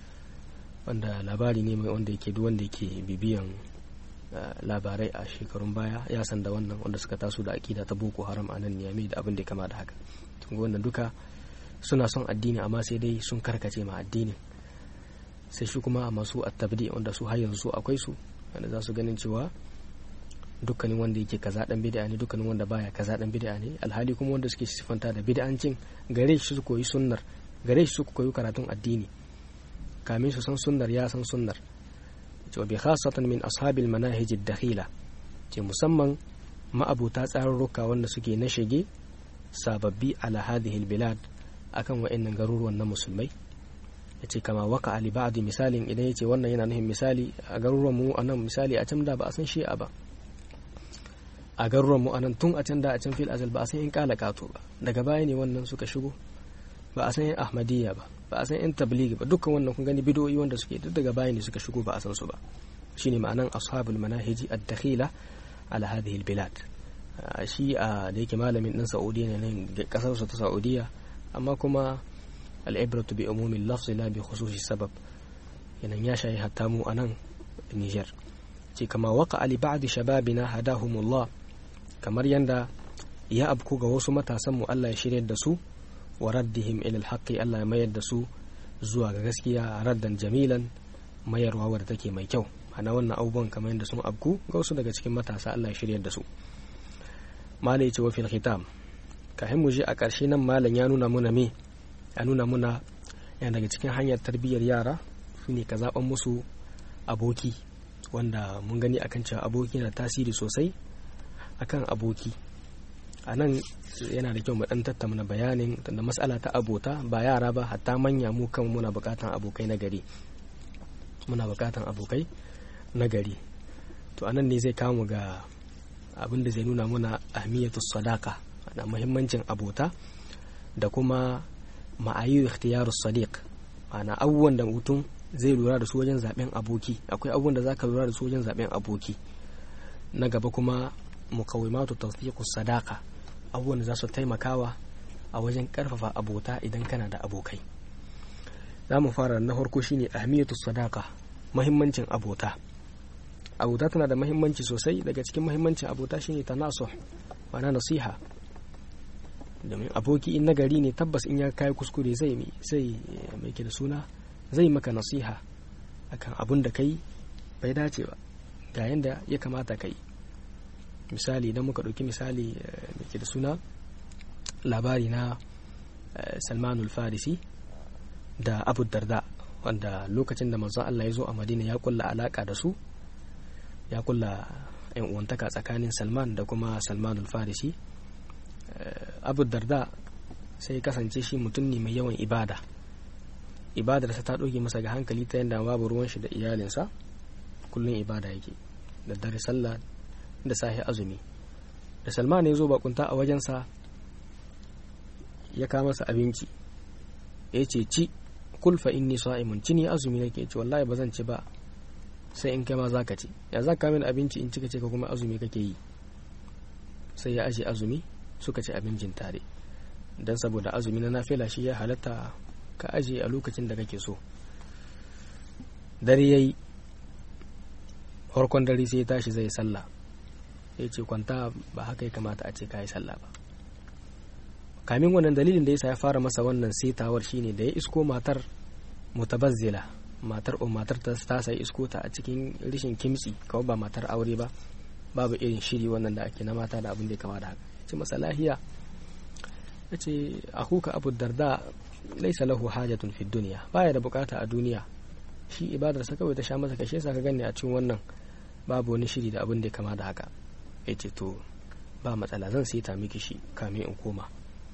wanda labari ne mai wanda yake duk wanda yake bibiyan labarai a shekarun baya ya san da wannan wanda suka taso da akida ta boko haram a nan niyami da abin da ya kama da haka wannan duka suna son addini amma sai dai sun karkace ma addinin sai shi kuma masu attabdi wanda su har yanzu akwai su wanda za su ganin cewa dukkanin wanda yake kaza dan bid'a ne dukkanin wanda baya kaza dan bid'a ne alhali kuma wanda suke sifanta da bid'ancin gare shi su koyi sunnar gare shi su koyi karatun addini kamin su san sunnar ya san sunnar cewa bi khasatan min ashabil manahij ad-dakhila ce musamman ma'abuta tsarurruka wanda suke na shige sababbi ala hadhihi al-bilad akan wa'annan garuruwan na musulmai yace kama waka ali ba'di misalin idan yace wannan yana nufin misali a garuruwan mu anan misali a can da ba a san shi'a ba a garuruwan mu anan tun a can da a can fil azal ba a san in kala kato ba daga baya ne wannan suka shigo ba a san yan ahmadiyya ba ba a san yan tablighi ba dukkan wannan kun gani bidoyi wanda suke duk daga baya ne suka shigo ba a san su ba shine ma'anan ashabul manahiji ad-dakhila ala hadhihi al-bilad shi a da yake malamin din saudiya ne nan kasar su ta saudiya amma kuma al-ibratu bi umumi al-lafz la bi khususi sabab yanan ya shayi hatta mu anan Niger ce kama waka ali ba'd shababina hadahumullah kamar yanda ya abku ga wasu matasan mu Allah ya shiryar da su wa raddihim ila alhaqi Allah ya mayar da su zuwa ga gaskiya raddan jamilan mayarwa wadda take mai kyau ana wannan abubuwan kamar yadda sun abku ga wasu daga cikin matasa Allah ya shiryar da su malai ya ce wa fil khitam kafin mu je a ƙarshe nan malam ya nuna muna me ya nuna muna yana daga cikin hanyar tarbiyyar yara shine ka zaɓan musu aboki wanda mun gani akan cewa aboki na tasiri sosai akan aboki a nan yana da kyau mu dan tattauna bayanin da matsala ta abota ba yara ba hatta manya mu kan muna bukatan abokai na gari muna bukatan abokai na gari to anan ne zai kawo ga abin da zai nuna muna ahmiyatus sadaka na muhimmancin abota da kuma ma'ayu ikhtiyarus sadiq ma'ana abubuwan da mutum zai lura da su wajen zaben aboki akwai abubuwan da zaka lura da su wajen zaben aboki na gaba kuma mukawimatu tawthiqus sadaka abubuwan da za su taimakawa a wajen karfafa abota idan kana da abokai za mu fara na farko shine ahmiyatu sadaka mahimmancin abota abota tana da mahimmanci sosai daga cikin mahimmancin abota shine tanasuh ma'ana nasiha domin aboki in nagari ne tabbas in ya kai kuskure zai zai mai da suna zai maka nasiha akan abun da kai bai dace ba ga yanda ya kamata kai misali idan muka ɗauki misali da ke da suna labari na salmanul farisi da abu darda wanda lokacin da manzon Allah ya zo a madina ya kulla alaka da su ya kulla yan uwantaka tsakanin salman da kuma salmanul farisi abu darda sai kasance shi mutum ne mai yawan ibada ibadarsa ta ɗauke masa ga hankali ta yadda babu ruwan shi da iyalinsa kullum ibada yake da dare sallah da sahi azumi da salman ya zo bakunta a wajensa ya kama masa abinci ya ce ci kulfa inni sa'imun ci ni azumi nake ce wallahi ba zan ci ba sai in kai ma zaka ci ya za ka min abinci in cika ce ka kuma azumi kake yi sai ya aje azumi suka ci abincin tare dan saboda azumi na nafila shi ya halatta ka aje a lokacin da kake so dare yayi farkon dare sai ya tashi zai sallah ya ce kwanta ba haka ya kamata a ce ka yi sallah ba kamin wannan dalilin da yasa ya fara masa wannan setawar shine da ya isko matar mutabazzila matar o matar ta ta sai isko ta a cikin rishin kimtsi kawai ba matar aure ba babu irin shiri wannan da ake na mata da abin da ya kama da haka ce masa lahiya ya ce akuka abu darda laisa lahu hajatun fi duniya baya da bukata a duniya shi ibadarsa kawai ta sha masa kashe sa ka gani a cikin wannan babu wani shiri da abin da ya kama da haka ya ce to ba matsala zan sai ta miki shi kamin in koma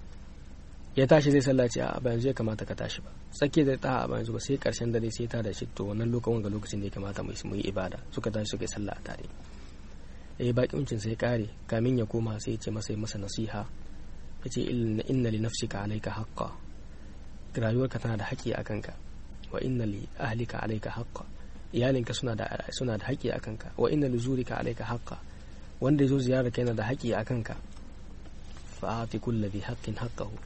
ya tashi zai sallaci a ba yanzu ya kamata ka tashi ba tsake da ta a ba yanzu ba sai karshen dare sai ta da shi to wannan lokacin ga lokacin da ya kamata mu yi ibada suka tashi suka yi sallah a tare eh bakin cin sai kare kamin ya koma sai ya ce masa masa nasiha ya ce inna li nafsika alayka haqqa rayuwarka tana da haƙƙi a kanka wa inna li ahlika alayka haqqa iyalinka suna da suna da haƙƙi a kanka wa inna li zurika alayka haqqa wanda ya zo ziyarar ka yana da haƙƙi a kanka fa'ati kulli dhi haqqin haqqahu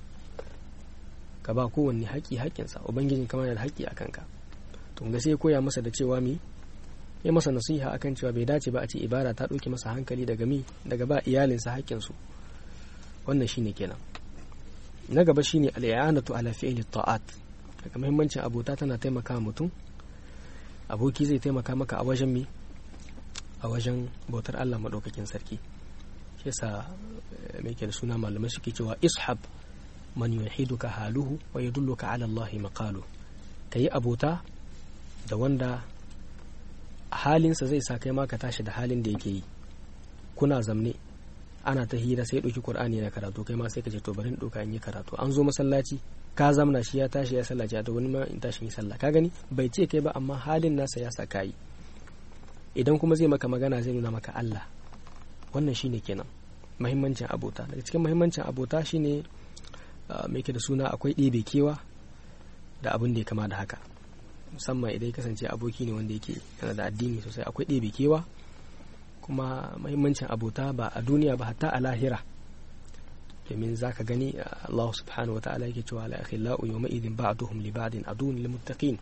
ka ba kowanne haƙƙi haƙƙinsa ubangijin kama yana da haƙƙi a kanka to ga sai koya masa da cewa mi ya masa nasiha akan cewa bai dace ba a ce ibada ta ɗauke masa hankali daga mi daga ba iyalinsa haƙƙinsu wannan shine kenan na gaba shine al-i'anatu ala fi'li ta'at daga muhimmancin abota tana taimaka mutum aboki zai taimaka maka a wajen mi a wajen bautar Allah maɗaukakin sarki shi yasa mai ke da suna malamai suke cewa ishab man yuhiduka haluhu wa yadulluka ala Allah maqalu kayi abota da wanda halinsa zai sa kai ma ka tashi da halin da yake yi kuna zamne ana ta hira sai ɗauki Qur'ani na karatu kai ma sai ka ce to bari in ɗauka in yi karatu an zo masallaci ka zamna shi ya tashi ya sallaci a wani ma in tashi yi sallah ka gani bai ce kai ba amma halin nasa ya sa kayi idan kuma zai maka magana zai nuna maka Allah wannan shine kenan mahimmancin abota daga cikin mahimmancin abota shine mai ke da suna akwai ɗebe kewa da abin da ya kama da haka musamman idan ya kasance aboki ne wanda yake yana da addini sosai akwai ɗebe kewa kuma mahimmancin abota ba a duniya ba hatta a lahira domin za ka gani Allah subhanahu wa ta'ala yake cewa la akhillau yawma idin ba'duhum li ba'din adun lil muttaqin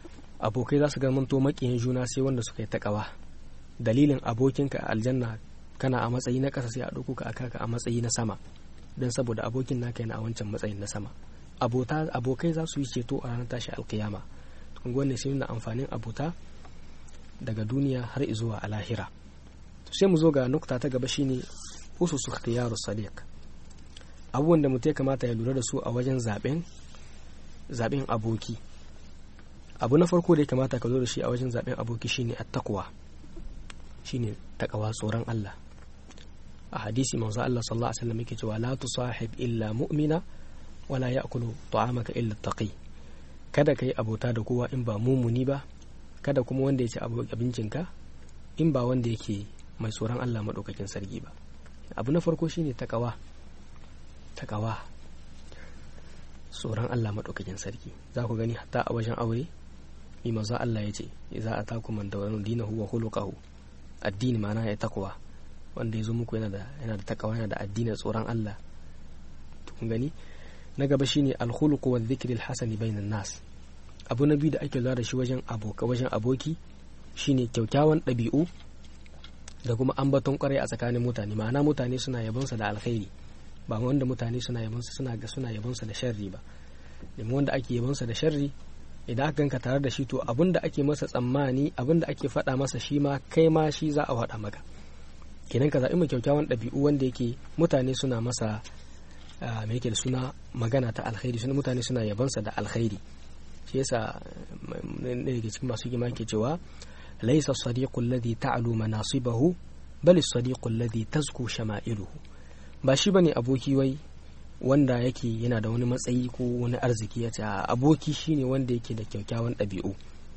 abokai za su manto makiyin juna sai wanda suka yi takawa dalilin abokinka a aljanna kana a matsayi na ƙasa sai a ɗauko ka aka ka a matsayi na sama don saboda abokin naka yana a wancan matsayin na sama abota abokai za su yi ceto a ranar tashi alkiyama kun wannan sai nuna amfanin abota daga duniya har zuwa a lahira to sai mu zo ga nukta ta gaba shine ususu ikhtiyaru sadiq abubuwan da mutum ya kamata ya lura da su a wajen zaben zaben aboki abu na farko da ya kamata ka zo da shi a wajen zaben aboki shine at-taqwa shine takawa tsoron Allah a hadisi manzo Allah sallallahu alaihi wasallam yake cewa la tusahib illa mu'mina wala ya'kulu ta'amaka illa taqi kada kai abota da kowa in ba mumuni ba kada kuma wanda ya ci abincinka in ba wanda yake mai tsoron Allah madaukakin sarki ba abu na farko shine takawa takawa tsoron Allah madaukakin sarki za ku gani hatta a wajen aure mi manzo Allah ya ce idza atakum man dawanu dinahu wa khuluquhu addini ma'ana ya takwa wanda ya zo muku yana da yana da takawa yana da addinin tsoron Allah kun gani na gaba shine al-khuluq wa dhikri al-hasani bainan nas abu na biyu da ake lura da shi wajen aboka wajen aboki shine kyaukyawan ɗabi'u da kuma ambaton kwarai a tsakanin mutane ma'ana mutane suna yabonsa da alkhairi ba wanda mutane suna yabonsa suna ga suna yabonsa da sharri ba domin wanda ake yabonsa da sharri idan aka ganka tare da shi to abin da ake masa tsammani abin da ake faɗa masa shi ma kai ma shi za a faɗa maka kenan ka zaɓi mai kyaukyawan ɗabi'u wanda yake mutane suna masa mai yake da suna magana ta alkhairi suna mutane suna yabansa da alkhairi shi yasa ɗaya daga cikin masu gima ke cewa laisa sadiqul ladhi ta'lu manasibahu bal sadiqul ladhi tazku shama'iluhu ba shi bane aboki wai wanda yake yana da wani matsayi ko wani arziki ya ce aboki shine wanda yake da kyaukyawan ɗabi'u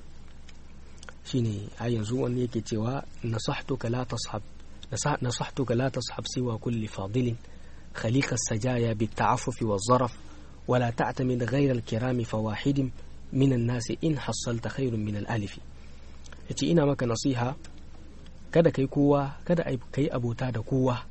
shine a yanzu wani yake cewa nasahtuka la tashab nasahtuka la tashab siwa kulli fadilin خليق السجايا بالتعفف والظرف ولا تعتمد غير الكرام فواحد من الناس إن حصلت خير من الألف yace ina maka nasiha kada kai kowa kada kai abota da kowa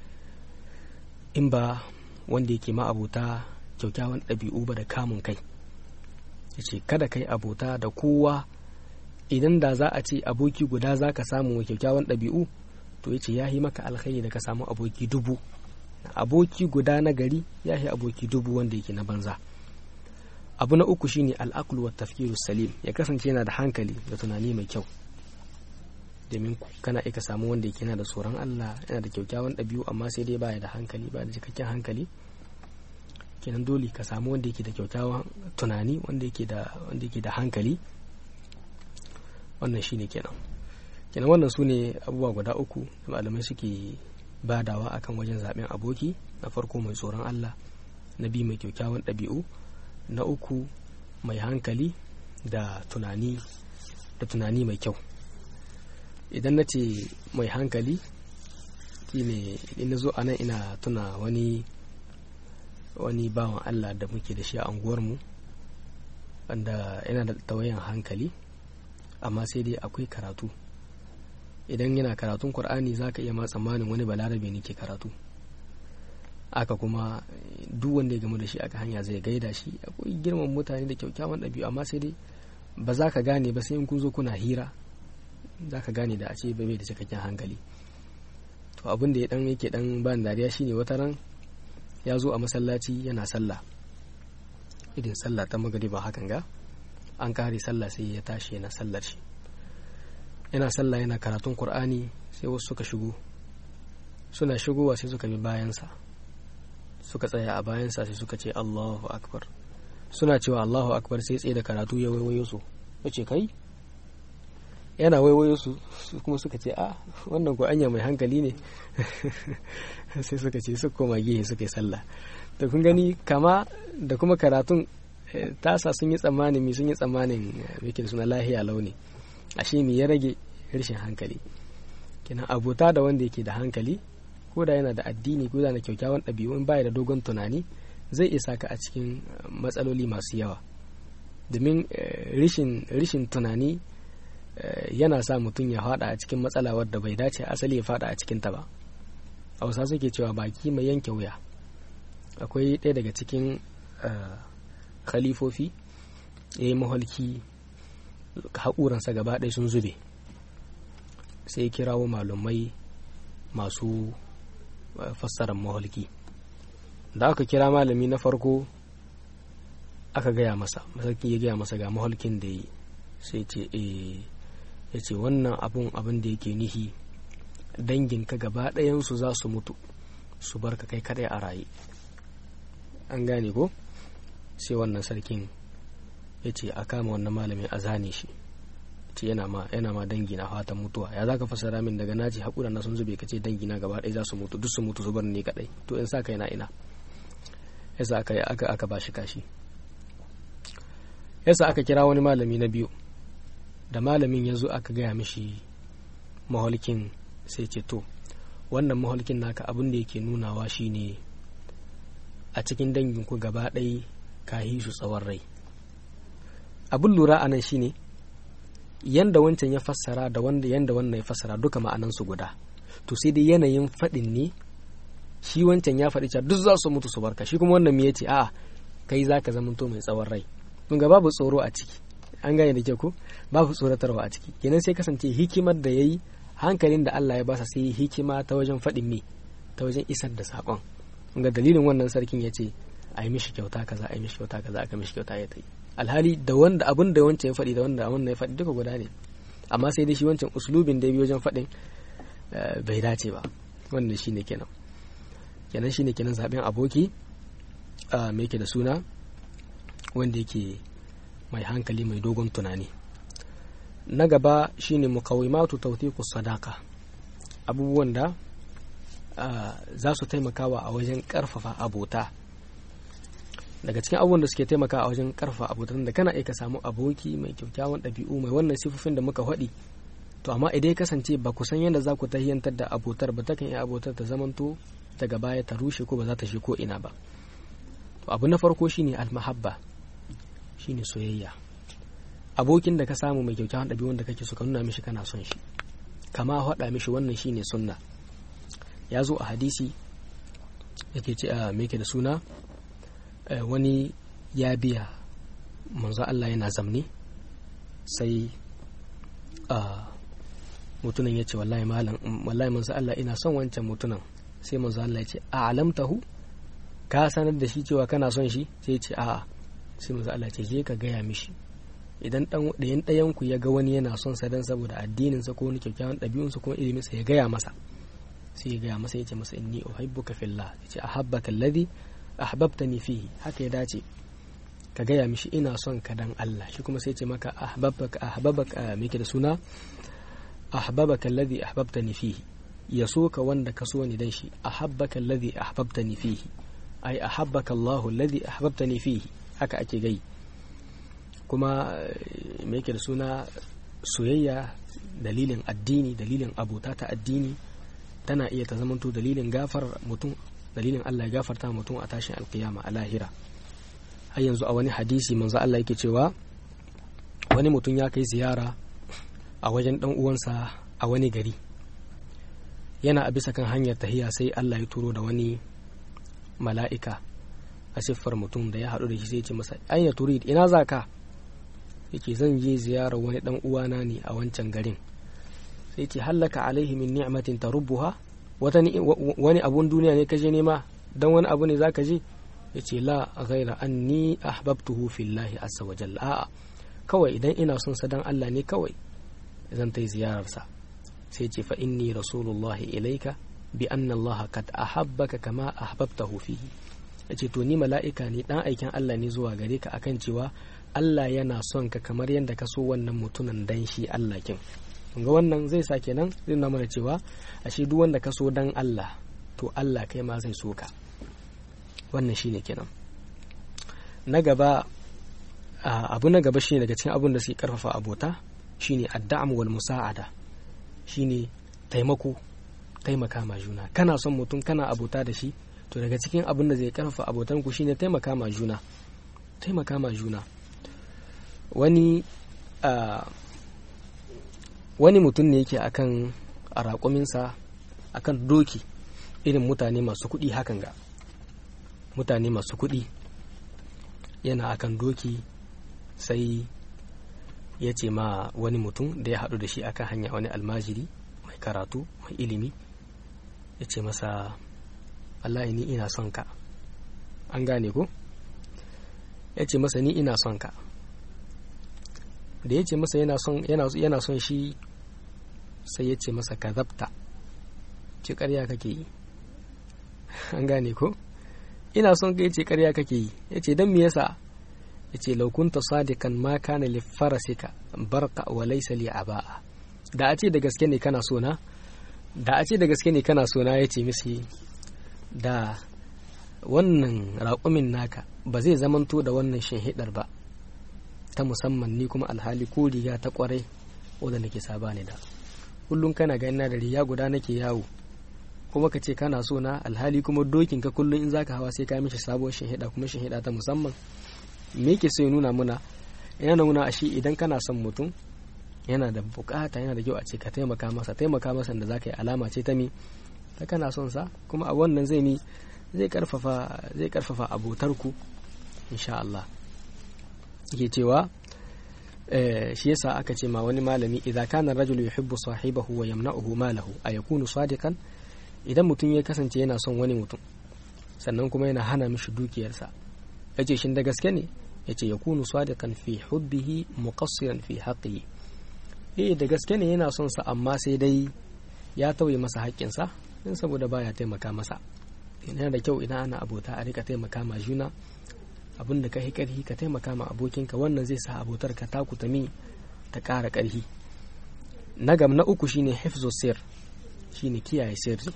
in ba wanda yake ma abota kyaukyawan ɗabi'u ba da kamun kai yace kada kai abota da kowa idan da za a ce aboki guda za ka samu kyaukyawan ɗabi'u to yace ya yi maka alkhairi da ka samu aboki dubu aboki guda na gari ya yi aboki dubu wanda yake na banza abu na uku shine al'aqlu wa tafkiru salim ya kasance yana da hankali da tunani mai kyau domin kana ika samu wanda yake yana da tsoron Allah yana da kyaukyawan ɗabi'u amma sai dai baya da hankali ba da cikakken hankali kenan dole ka samu wanda yake da kyaukyawan tunani wanda yake da wanda yake da hankali wannan shine kenan kenan wannan su ne abubuwa guda uku da malamai suke badawa akan wajen zaben aboki na farko mai tsoron Allah na biyu mai kyaukyawan ɗabi'u na uku mai hankali da tunani da tunani mai kyau idan na ce mai hankali shine in na zo a nan ina tuna wani wani bawan Allah da muke da shi a unguwarmu wanda yana da tawayan hankali amma sai dai akwai karatu idan yana karatun Kur'ani za ka iya ma tsammanin wani balarabe ne ke karatu aka kuma duk wanda ya gamu da shi aka hanya zai gaida shi akwai girman mutane da kyaukyawan ɗabi'u amma sai dai ba za ka gane ba sai in kun zo kuna hira za ka gane da a ce bai da cikakken hankali to abin da ya dan yake dan ban dariya shine wata ran ya zo a masallaci yana sallah irin sallah ta magariba hakan ga an kare sallah sai ya tashi yana sallar shi yana sallah yana karatun qur'ani sai wasu suka shigo suna shigowa sai suka bi bayansa suka tsaya a bayansa sai suka ce Allahu akbar suna cewa Allahu akbar sai tsaye da karatu ya waiwayo su yace kai yana waiwayo su kuma suka ce a wannan ko anya mai hankali ne sai suka ce su koma gehe suka yi sallah da kun gani kama da kuma karatun tasa sun yi tsammanin mi sun yi tsammanin wikin suna lahiya launi ashe mi ya rage rashin hankali kenan abota da wanda yake da hankali ko da yana da addini ko da na kyaukyawan ɗabi'u in baya da dogon tunani zai isa ka a cikin matsaloli masu yawa domin rishin tunani yana sa mutum ya fada a cikin matsala wadda bai dace asali ya fada a cikinta ba hausa suke cewa baki mai yanke wuya akwai ɗaya daga cikin khalifofi ya yi maholki haƙuransa gaba ɗaya sun zube sai kirawo malumai masu fassarar maholki da aka kira malami na farko aka gaya masa masarki ya gaya masa ga maholkin da yi sai ce ya ce wannan abun abin da yake nihi danginka gaba ɗayansu za su mutu su bar ka kai kadai a raye an gane ko sai wannan sarkin ya ce a kama wannan malamin a zane shi ce yana ma yana ma dangi na fatan mutuwa ya zaka fasara min daga naji hakura na sun zube kace dangi na gaba ɗaya za su mutu duk su mutu su bar ni kadai to in sa kai na ina yasa aka aka aka bashi kashi yasa aka kira wani malami na biyu da malamin ya zo aka gaya mishi maholkin sai ce to wannan maholkin naka abin da yake nunawa shine a cikin danginku gaba ɗaya ka yi su tsawon rai abin lura a nan shine yanda wancan ya fassara da wanda yanda wannan ya fassara duka ma'anansu guda to sai dai yanayin faɗin ne shi wancan ya faɗi cewa duk za su mutu su barka shi kuma wannan me yace a'a kai zaka zamanto mai tsawon rai kun ga babu tsoro a ciki an gane da ke ko babu tsoratarwa a ciki kenan sai kasance hikimar da yayi hankalin da Allah ya basa sai hikima ta wajen faɗin me ta wajen isar da saƙon kun ga dalilin wannan sarkin ya ce a yi mishi kyauta kaza a yi mishi kyauta kaza aka mishi kyauta ya ta yi alhali da wanda abin da wancan ya faɗi da wanda wannan ya faɗi duka guda ne amma sai dai shi wancan uslubin da ya bi wajen faɗin bai dace ba wannan shine kenan kenan shine kenan zaben aboki mai yake da suna wanda yake mai hankali mai dogon tunani na gaba shine mukawimatu tawthiqus sadaka abubuwan da za su taimakawa a wajen karfafa abota daga cikin abubuwan da suke taimakawa a wajen karfafa abota da kana iya ka samu aboki mai kyakkyawan ɗabi'u mai wannan sifofin da muka faɗi to amma idan ya kasance ba ku san yadda za ku tahiyantar da abotar ba takan iya abotar ta zamanto daga baya ta rushe ko ba za ta shi ko ina ba to abu na farko shine almahabba shine soyayya abokin da ka samu mai kyakkyawan ɗabi'un da kake so ka nuna mishi kana son shi kama haɗa mishi wannan shine sunna ya zo a hadisi yake ce a me da suna wani ya biya manzo Allah yana zamne sai mutunan ya ce wallahi malam wallahi manzo Allah ina son wancan mutunan sai manzo Allah ya ce a alamtahu ka sanar da shi cewa kana son shi sai ce a'a sai manzo Allah ce je ka gaya mishi idan dan ɗayan ɗayan ku ya ga wani yana son sa dan saboda addinin sa ko wani kyakkyawan ɗabi'un sa ko ilimin sa ya gaya masa sai ya gaya masa ya ce masa inni uhibbuka fillah ya ce ahabbaka alladhi ahbabtani fihi haka ya dace ka gaya mishi ina son ka dan Allah shi kuma sai ya ce maka ahbabaka ahbabaka me da suna ahbabaka alladhi ahbabtani fihi ya so ka wanda ka so ni dan shi ahabbaka alladhi ahbabtani fihi ai ahabbaka Allahu alladhi ahbabtani fihi haka ake gai kuma me yake da suna soyayya dalilin addini dalilin abota ta addini tana iya ta zamanto dalilin gafar mutum dalilin Allah ya gafarta mutum a tashin alkiyama a lahira har yanzu a wani hadisi manzo Allah yake cewa wani mutum ya kai ziyara a wajen dan uwansa a wani gari yana a bisa kan hanyar tahiya sai Allah ya turo da wani mala'ika a siffar mutum da ya haɗu da shi sai ce masa aina turid ina za ka yake zan je ziyarar wani dan uwana ne a wancan garin sai ce hallaka alaihi min ni'matin tarubbuha wata wani abun duniya ne kaje nema dan wani abu ne zaka je yace la ghaira anni ahbabtuhu fillahi azza wa jalla a'a kawai idan ina son sa dan Allah ne kawai zan tai ziyarar sa sai ce fa inni rasulullahi ilaika bi anna Allah kad ahabbaka kama ahbabtahu fihi yace to ni mala'ika ne dan aikin Allah ne zuwa gare ka akan cewa Allah yana son ka kamar yadda ka so wannan mutumin dan shi Allah kin ga wannan zai sa kenan zai nuna mana cewa ashe duk wanda ka so dan Allah to Allah kai ma zai so ka wannan shine kenan na gaba abu na gaba shine daga cikin abun da suke karfafa abota shine adda'am wal musa'ada shine taimako taimaka ma juna kana son mutum kana abota da shi to daga cikin abin da zai karfafa abotan ku shine taimaka ma juna taimaka ma juna wani wani mutum ne yake akan a raƙuminsa akan doki irin mutane masu kuɗi hakan ga mutane masu kuɗi yana akan doki sai ya ce ma wani mutum da ya haɗu da shi akan hanya wani almajiri mai karatu mai ilimi ya ce masa wallahi ni ina son ka an gane ko ya ce masa ni ina son ka da ya ce masa yana son shi sai ya ce masa ka zabta ce karya kake yi an gane ko ina son ka ya ce karya kake yi ya ce don me yasa ya ce laukunta sadikan ma kana li farasika barka wa laisa li aba'a da a ce da gaske ne kana so na da a ce da gaske ne kana so na ya ce misi da wannan raƙumin naka ba zai zamanto da wannan shinhidar ba ta musamman ni kuma alhali ko riga ta kwarai wadda nake saba ne da kullum kana ga ina da riga guda nake yawo kuma ka ce kana so na alhali kuma dokin ka kullum in zaka hawa sai ka mishi sabuwar shinhida kuma shinhida ta musamman me yake so ya nuna muna yana nuna a shi idan kana son mutum yana da bukata yana da kyau a ce ka taimaka masa taimaka masa da zaka yi alama ce ta mi ta kana son sa kuma a wannan zai mi zai karfafa zai karfafa abotarku insha Allah yake cewa shi yasa aka ce ma wani malami idza kana rajulu yuhibbu sahibahu wa yamna'uhu malahu ayakunu sadiqan idan mutum ya kasance yana son wani mutum sannan kuma yana hana mishi dukiyarsa yace shin da gaske ne yace yakunu sadiqan fi hubbihi muqassiran fi haqqihi eh da gaske ne yana son sa amma sai dai ya tauye masa haƙƙinsa din saboda baya taimaka masa yana da kyau idan ana abota a rika taimaka ma juna abin da ka yi ƙarfi ka taimaka ma abokinka wannan zai sa abotar ka taku ta mi ta ƙara ƙarfi na gam na uku shine hifzo sir shine kiyaye sirri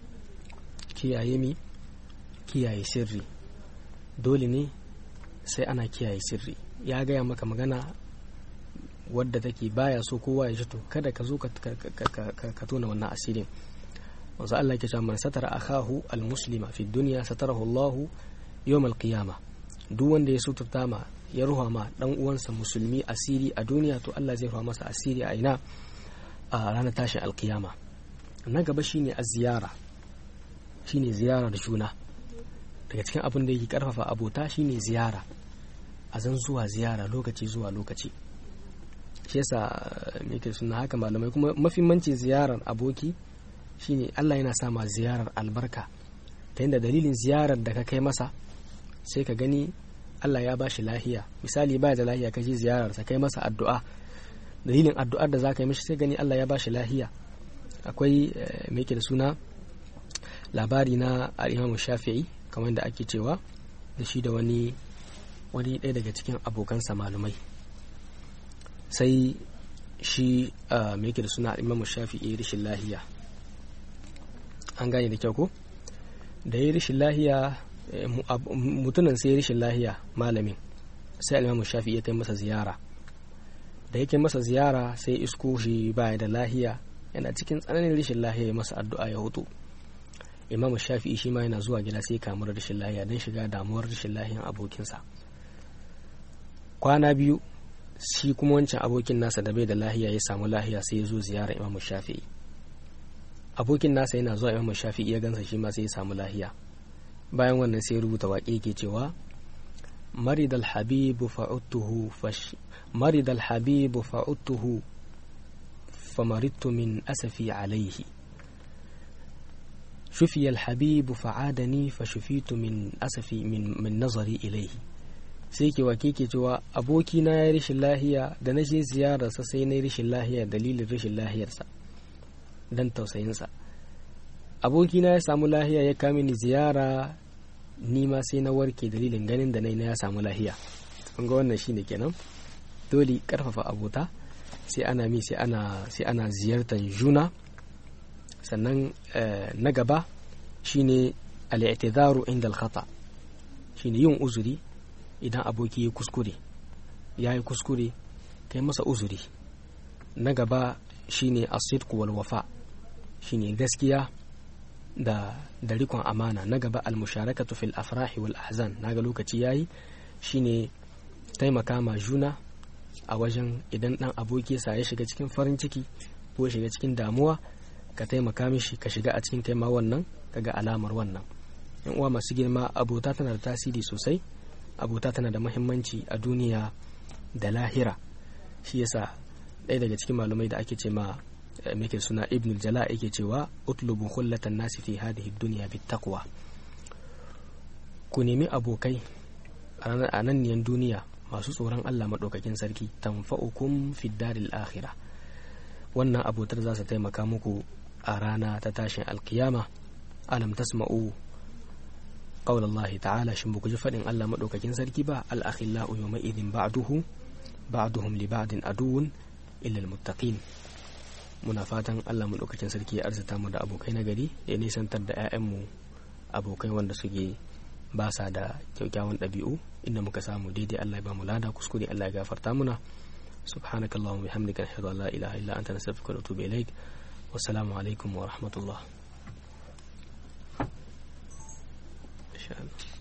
kiyaye mi kiyaye sirri dole ne sai ana kiyaye sirri ya gaya maka magana wadda take baya so kowa ya ji to kada ka zo ka tona wannan asirin wanzu Allah ke cewa man satara akahu almuslima fi dunya satarahu Allahu yawm alqiyama duk wanda ya suturta ma ya ruha ma dan uwansa musulmi asiri a duniya to Allah zai ruha masa asiri a ina a ranar tashin alkiyama na gaba shine a ziyara shine ziyarar juna daga cikin abin da yake karfafa abota shine ziyara a zan zuwa ziyara lokaci zuwa lokaci shi yasa me suna haka malamai kuma mafimanci ziyarar aboki shine Allah yana sa ma ziyarar albarka ta yadda dalilin ziyarar da ka kai masa sai ka gani Allah ya ba shi lahiya misali ba da lahiya ka je ziyarar sa kai masa addu'a dalilin addu'ar da za ka yi mishi sai gani Allah ya ba shi lahiya akwai me yake da suna labari na al-Imam Shafi'i kamar da ake cewa da shi da wani wani ɗaya daga cikin abokansa malumai sai shi me yake da suna al-Imam Shafi'i rishin lahiya an gane da kyau ko da ya rishin lahiya mutumin sai ya rishin lahiya malamin sai alimamu shafi ya kai masa ziyara da yake masa ziyara sai isko shi baya da lahiya yana cikin tsananin rishin lahiya ya masa addu'a ya hutu imamu shafi shi ma yana zuwa gida sai kamar rishin lahiya don shiga damuwar rishin lahiyan abokinsa kwana biyu shi kuma wancan abokin nasa da bai da lahiya ya samu lahiya sai ya zo ziyara imamu shafi'i abokin nasa yana zuwa imamu shafi'i ya gansa shi ma sai ya samu lahiya bayan wannan sai rubuta waƙe ke cewa marid alhabibu fa'udtuhu fash marid alhabibu fa'udtuhu famaridtu min asafi alaihi شفي الحبيب فعادني فشفيت من أسفي من, من نظري إليه sai ke wake ke cewa abokina ya rashin lahiya da na je ziyararsa sai na rashin lahiya dalilin rashin lahiyarsa don tausayinsa abokina ya samu lahiya ya kame ni ziyara ni ma sai na warke dalilin ganin da na ya samu lahiya kun ga wannan shine kenan dole karfafa abota sai ana mi sai ana sai ana ziyartar juna sannan na gaba shine al-i'tidaru inda al-khata shine yin uzuri idan aboki ya kuskure ya yi kuskure kai masa uzuri na gaba shine asidku wal wafa shine gaskiya da da rikon amana na gaba almusharakatu fil afrahi wal ahzan naga lokaci yayi shine taimaka ma juna a wajen idan dan aboki sa ya shiga cikin farin ciki ko ya shiga cikin damuwa ka taimaka mishi ka shiga a cikin taima wannan kaga alamar wannan yan uwa masu girma abota tana da tasiri sosai abota tana da mahimmanci a duniya da lahira shi yasa ɗaya daga cikin malumai da ake ce ma muke suna ibn jala yake cewa utlubu khullatan nasi fi hadhihi dunya bittaqwa ku nemi abokai a nan niyan duniya masu tsoron Allah maɗaukakin sarki tanfa'ukum fi daril akhirah wannan abotar za su taimaka muku a rana ta tashin alkiyama alam tasma'u qawla Allah ta'ala shin ba ku ji faɗin Allah maɗaukakin sarki ba al akhillau yawma idin ba'duhu ba'duhum li ba'din aduwwun illa al muttaqin muna fatan Allah maɗaukakin sarki ya arzita mu da abokai na gari ya nisantar da 'ya'yanmu abokai wanda suke ba sa da kyaukyawan ɗabi'u inda muka samu daidai Allah ya ba mu lada kuskure Allah ya gafarta muna subhanakallahumma bihamdika ashhadu an la ilaha illa anta nastaghfiruka wa atubu ilaik wassalamu alaikum wa rahmatullah